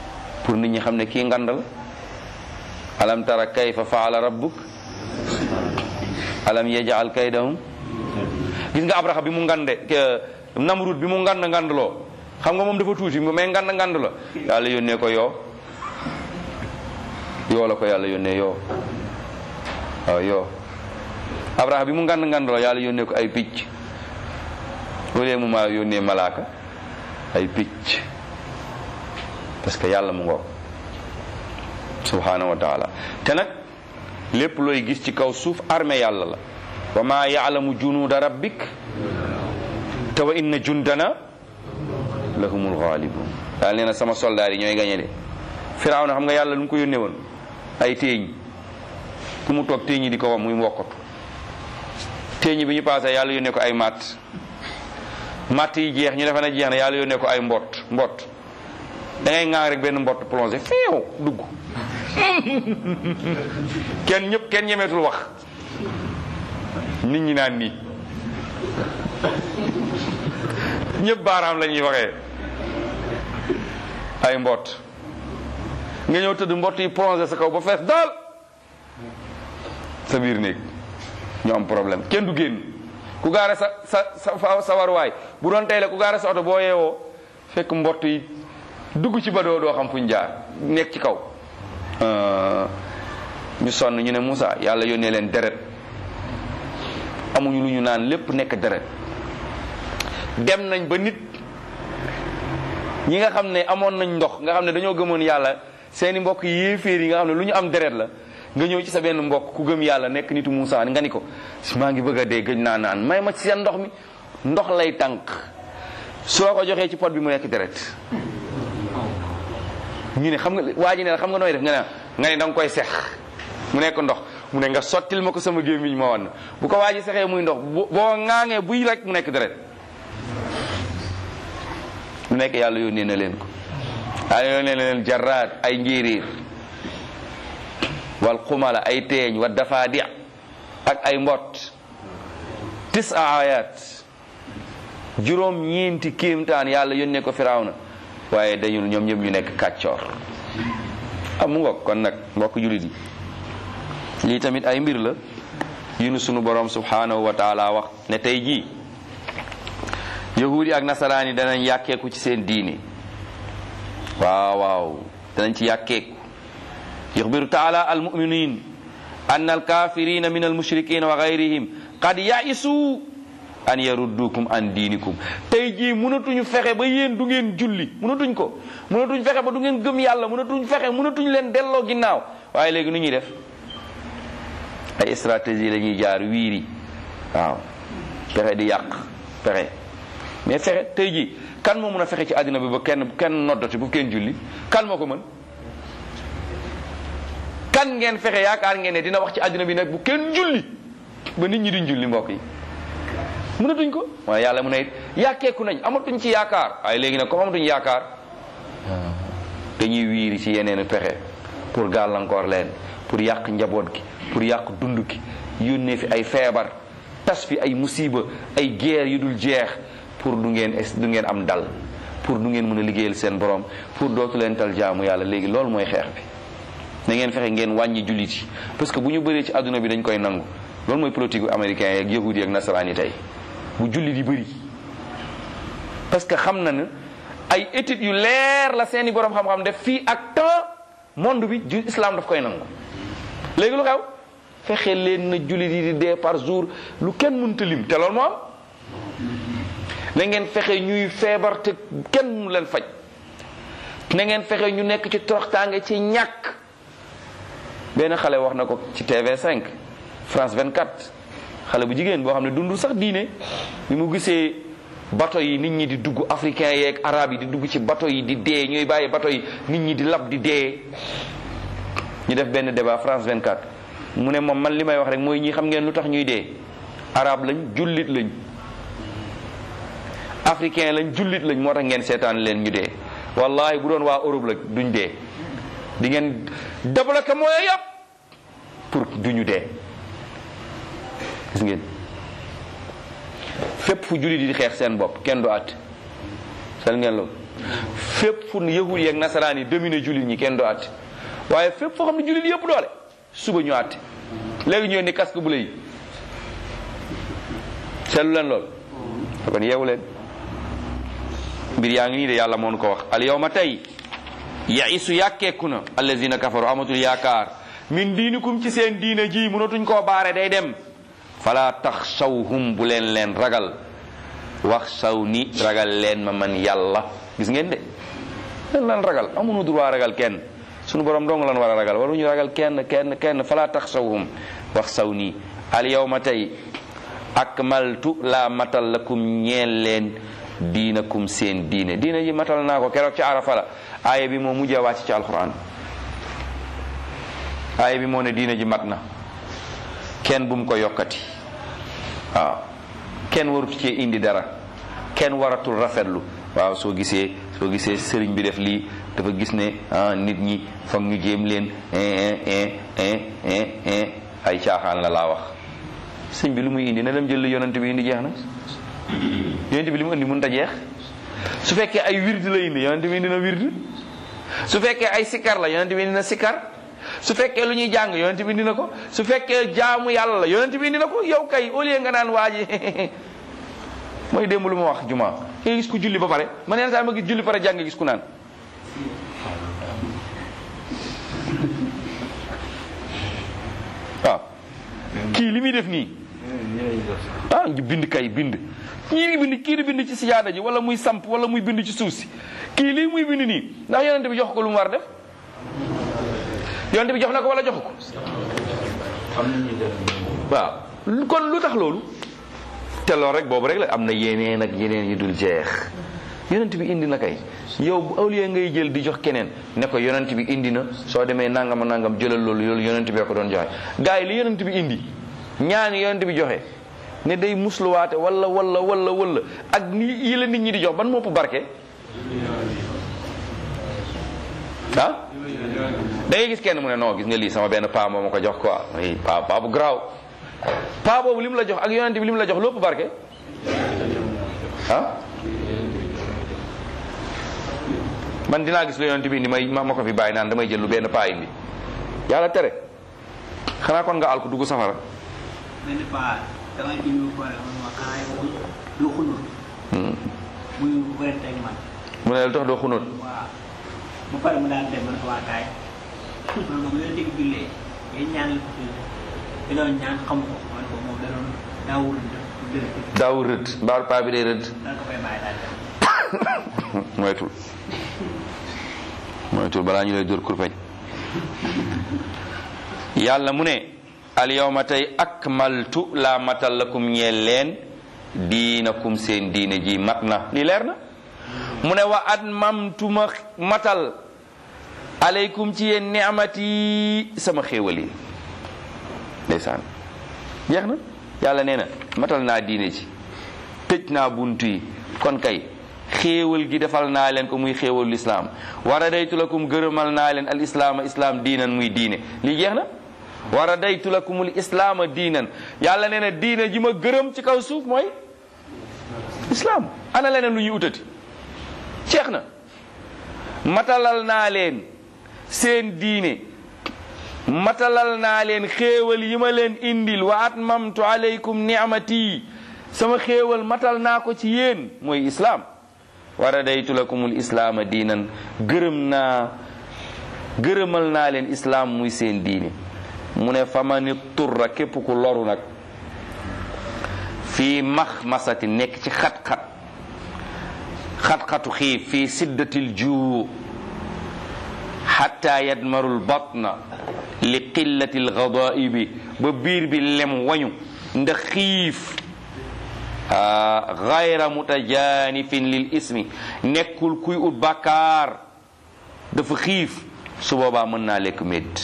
pour nit ñi xam ne kii ngand la alam tara kayfa faala rabbuk alam yajal kaydahum gis nga abraha bi mu ngande namrud bi mu ngand ngandloo xam nga moom dafa tuuti mais ngand ngand la yàlla yónnee ko yoo yoo la ko yàlla yónnee yoo waaw yoo abraha bi mu ngand ngandloo yàlla yónnee ko ay picc wala mu ma yónnee malaaka ay picc parce que yàlla mu ngoog subhanahu wa taala te nag lépp looy gis ci kaw suuf armée yàlla la wa ma yaalamu junuuda rabbik te wa inna jundana lahumul ghalibun daal nee na sama soldaar yi ñooy gañe de firaaw na xam nga yàlla lu mu ko yónnee woon ay téeñ fu mu toog téeñ yi di ko wam muy mbokkatu téeñ bi ñu passé yàlla yónnee ko ay matt matt yi jeex ñu defe na jeex na yàlla yónnee ko ay mbott mbott da ngay ŋaang rek benn mbott plongé feew dugg kenn ñëpp kenn ñemeetul wax nit ñi naan nii ñëpp baaraam la ñuy waxee ay mbott nga ñëw tëdd mbott yi plongé sa kaw ba fees daal sa biir néeg ñu am problème kenn du génn ku gaare sa sa sa sa waruwaay bu doon tey la ku gaare sa oto boo yeewoo fekk mbott yi dugg ci ba doo doo xam fu ñu jaar nekk ci kaw ñu sonn ñu ne Moussa yàlla yónnee leen deret amuñu lu ñu naan lépp nekk deret dem nañ ba nit ñi nga xam ne amoon nañ ndox nga xam ne dañoo gëmoon yàlla seeni mbokk yéeféer yi nga xam ne lu ñu am deret la nga ñëw ci sa benn mbokk ku gëm yàlla nekk nitu Moussa nga ni ko maa ngi bëgg a dee gëj naa naan may ma ci seen ndox mi ndox lay tànk soo ko joxee ci pot bi mu nekk deret ñu ne xam nga waa ji ne xam nga nooy def nga ne nga ne da nga koy sex mu nekk ndox mu ne nga sottil ma ko sama gémmiñ ma wan bu ko waa ji sexee muy ndox boo ŋaangee buy rek mu nekk deret lu nekk yàlla yónnee na leen ko yàlla yónnee na leen jarraad ay njéeréer wal xumala ay teeñ wa dafaadi ak ay mbott tis a ayat juróom ñeenti kéemtaan yàlla yónnee ko firawna waaye dañul ñoom ñëpp ñu nekk kàccoor am mu ngoog kon nag mbokk jullit yi lii tamit ay mbir la yu nu sunu borom subhanahu wa taala wax ne tey jii yahudi ak nasaraan yi danañ yàkkeeku ci seen diini waaw waaw danañ ci yàkkeeku yuxbiru taala almuminin an alkafirina min almushrikin wa gayrihim qad yaisu an yaruddukum an diinikum tey jii mënatuñu fexe ba yéen du ngeen julli mënatuñ ko mënatuñ fexe ba du ngeen gëm yàlla mënatuñ fexe mënatuñ leen delloo ginnaaw waaye léegi nu ñuy def ay stratégie la ñuy jaar wiiri waaw fexe di yàq fexe mais fexe tey jii kan moo mën a fexe ci àddina bi ba kenn kenn noddati bu kenn julli kan moo ko mën kan ngeen fexe yaakaar ngeen ne dina wax ci àddina bi nag bu kenn julli ba nit ñi duñ julli mbokk yi mënatuñ ko waaye yàlla mu ne yàkkeeku nañ amatuñ ci yaakaar waaye léegi nag comme amatuñ yaakaar dañuy wiiri ci yeneen pexe pour gàllankoor leen pour yàq njaboot gi pour yàq dund gi yónnee fi ay feebar tas fi ay musiba ay guerre yu dul jeex pour du ngeen du ngeen am dal pour du ngeen mën a liggéeyal seen borom pour dootu leen tal jaamu yàlla léegi loolu mooy xeex bi na ngeen fexe ngeen wàññi jullit yi parce que bu ñu bëree ci àdduna bi dañ koy nangu loolu mooy politique américain yeeg yahudi yeeg nasaraan yi tey bu jullit yi bëri parce que xam na ne ay études yu leer la seeni borom xam-xam def fii ak temps monde bi ju islam daf koy nangu léegi lu xew fexe leen na jullit yi di dee par jour lu kenn mënta lim te loolu moo am na ngeen fexe ñuy feebar te kenn mu leen faj na ngeen fexe ñu nekk ci toroxtaange ci ñàkk benn xale wax na ko ci TV5 France 24 xale bu jigéen boo xam ne dundul sax diine bi mu gisee bato yi nit ñi di dugg africain yeeg arabe yi di dugg ci bato yi di dee ñuy bàyyi bato yi nit ñi di lab di dee ñu def benn débat France 24 mu ne moom man li may wax rek mooy ñi xam ngeen lu tax ñuy dee arabe lañ jullit lañ africain lañ jullit lañ moo tax ngeen seetaan leen ñu dee wallahi bu doon waa Europe la duñ dee di ngeen débloqué mooy yëpp pour duñu dee gis ngeen fépp fu jullit yi di xeex seen bopp kenn du àtt sel ngeen loolu fépp fu yahud yi ak nasaraan yi dominé jullit ñi kenn doo àtte waaye fépp foo xam ne jullit yëpp doole suba ñu àtte léegi ñëw ni casque bu la yi seetlu leen lool kon yeewu leen mbir yaa ngi nii de yàlla moo nu ko wax al yawma tey yaisu yàkkeeku na allazina kafaru amatul yaakaar min diinikum ci seen diine ji mënatuñ koo baare day dem fala taxshawhum bu leen leen ragal wax saw ni ragal leen ma man yàlla gis ngeen de leen lan ragal amuñu droit ragal kenn sunu borom dong lan war a ragal waruñu ragal kenn kenn kenn fala taxshawhum wax saw nii al yawma tey akmaltu laa matal lakum ñeel leen diinakum seen diine diine ji matal naa ko keroog ci arafa la aaya bi moo mujjee wàcc ci alquran aaya bi moo ne diine ji mat na kenn bu mu ko yokkati waaw kenn warut cee indi dara kenn waratul rafetlu waaw soo gisee soo gisee sëriñ bi def lii dafa gis ne ah nit ñi foog ñu jéem leen ay caaxaan la laa wax sëñ bi lu muy indi na dem jël li yonent bi indi jeex na yonent bi li mu indi mënut a jeex su fekkee ay wird la indi yonent bi indi na wird su fekkee ay sikar la yonent bi indi na sikar su fekkee lu ñuy jàng yonent bi indi na ko su fekkee jaamu yàlla la yonent bi indi na ko yow kay au lieu nga naan waa ji mooy démb lu ma wax juma nga gis ku julli ba pare man yenn saa ma gis julli pare jàng gis ku naan waaw kii li muy def nii ah ngi bind kay bind ñii ngi bind kii di bind ci sijaada ji wala muy samp wala muy bind ci suuf si kii lii muy bind nii ndax yonent bi jox ko lu mu war def yonent bi jox na ko wala jox ko waaw kon lu tax loolu te loolu rek boobu rek la am na yeneen ak yeneen yi dul jeex yonent bi indi na kay yow bu au lieu ngay jël di jox keneen ne ko yonent bi indi na soo demee nangam nangam jëlal loolu loolu yonent bi ko doon joxe gars yi li yonent bi indi ñaani yonent bi joxe ne day musluwaate wala wala wala wala ak ni yi la nit ñi di jox ban mopp barke ah da ngay gis kenn mu ne non gis nga lii sama benn paa moo ma ko jox quoi paa paa bu garaaw paa boobu li mu la jox ak yonent bi li mu la jox lépp barke ah man dinaa gis lu yonent bi indi may ma ko fi bàyyi naan damay jël lu benn paa indi yàlla tere xanaa kon nga alku dugg safara benn paa damay indi ko ma kaay du xunut muy wérante ak man mu ne lu tax doo xunóot waaw ba pare mu daan dem man ko waa kaay man moom leen dégg jullee ngay ñaan la ko fi doon ñaan xam ko man ko moom da doon daawul dëgg daaw rëdd mbaaru paa bi day rëdd dana ko fay bàyyi daal dem moytul moytul balaa ñu lay dóor kurpeñ yàlla mu ne al yawma tey akmaltu laa matal lakum ñeel leen diinakum seen diine ji mat na lii leer na mu ne wa atmamtu ma matal aleykum ci yéen ni'mati sama xéewal yi ndeysaan jeex na yàlla nee na matal naa diine ji tëj naa buntu yi kon kay xéewal gi defal naa leen ko muy xéewal lislaam wara daytu lakum gërëmal naa leen al islaama islaam diinan muy diine lii jeex na wara daytu lakumul islaama diinan yàlla nee na diine ji ma gërëm ci kaw suuf mooy islaam ana leneen lu ñuy utati jeex na matalal naa leen seen diine matalal naa leen xéewal yi ma leen indil wa atmamtu alaykum ni'mati sama xéewal matal naa ko ci yéen mooy islaam wa radaytu lakumul islaama diinan gërëm naa gërëmal naa leen islaam muy seen diine mu ne famani turra képp ku loru nag fii max masati nekk ci xat-xat xat-xatu xiif fii siddatil juu xatta yadmarul batna li qillati lgadaibi ba biir bi lem wañu ndax xiif gayra mutajanifin lil ismi nekkul kuy ut bàkkaar dafa xiif su boobaa mën naa lekk médd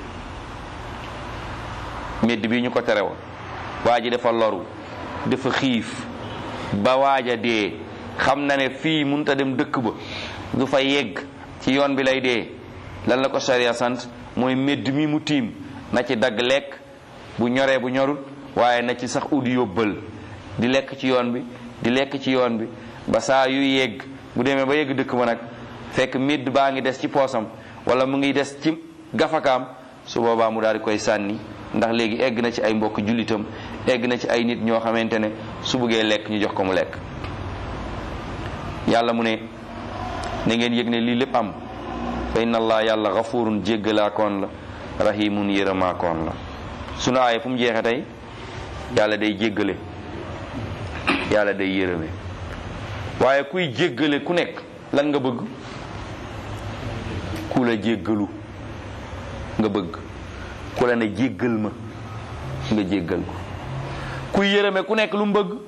médd bi ñu ko tere woon waa ji dafa loru dafa xiif ba waaja dee xam na ne fii mënut a dem dëkk ba du fa yegg ci yoon bi lay dee lan la ko sharia sant mooy médd mi mu tiim na ci dagg lekk bu ñoree bu ñorul waaye na ci sax ut yóbbal di lekk ci yoon bi di lekk ci yoon bi ba saa yu yegg bu demee ba yegg dëkk ba nag fekk midd baa ngi des ci poosam wala mu ngi des ci gafakaam su boobaa mu daal di koy sànni ndax léegi egg na ci ay mbokk jullitam egg na ci ay nit ñoo xamante ne su bëggee lekk ñu jox ko mu lekk yàlla mu ne na ngeen yëg ne lii lépp am fa inna allah yàlla gafurun jéggalaakoon la rahimun yërëmaakoon la sunu aaya fu mu jeexe tey yàlla day jéggale yàlla day yërëme waaye kuy jéggale ku nekk lan nga bëgg ku la jéggalu nga bëgg ku la ne jéggal ma nga jéggal ko kuy yërëme ku nekk lu mu bëgg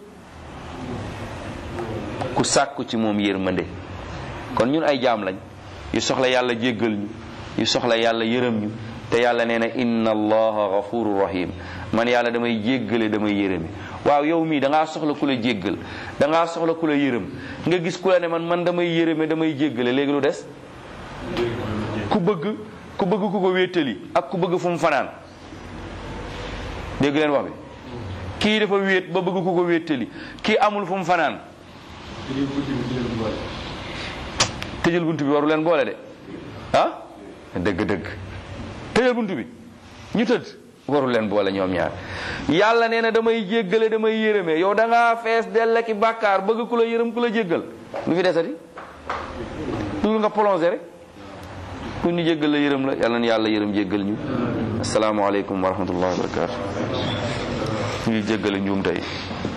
ku sàkku ci moom yërmande kon ñun ay jaam lañ yu soxla yàlla jéggal ñu yu soxla yàlla yërëm ñu te yàlla nee na inna allaha ghafurur rahim man yàlla damay jéggale damay yërëme waaw yow mii da ngaa soxla ku la jéggal da ngaa soxla ku la yërëm nga gis ku la ne man man damay yërëme damay jéggale léegi lu des ku bëgg ku bëgg ku ko wéttali ak ku bëgg fu mu fanaan dégg leen wax bi kii dafa wéet ba bëgg ku ko wéttali kii amul fu mu fanaan tëjal bunt bi waru leen boole de ah dëgg dëgg tëjal bunt bi ñu tëdd waru leen boole ñoom ñaar yàlla nee na damay jéggale damay yërëme yow da ngaa fees dell ki bàkkaar bëgg ku la yërëm ku la jéggal lu fi desati lu nga plongé rek ku ñu jéggal la yërëm la yàlla na yàlla yërëm jéggal ñu asalaamaaleykum wa rahmatullahi wa barakatu ñu ngi jéggale njuum tey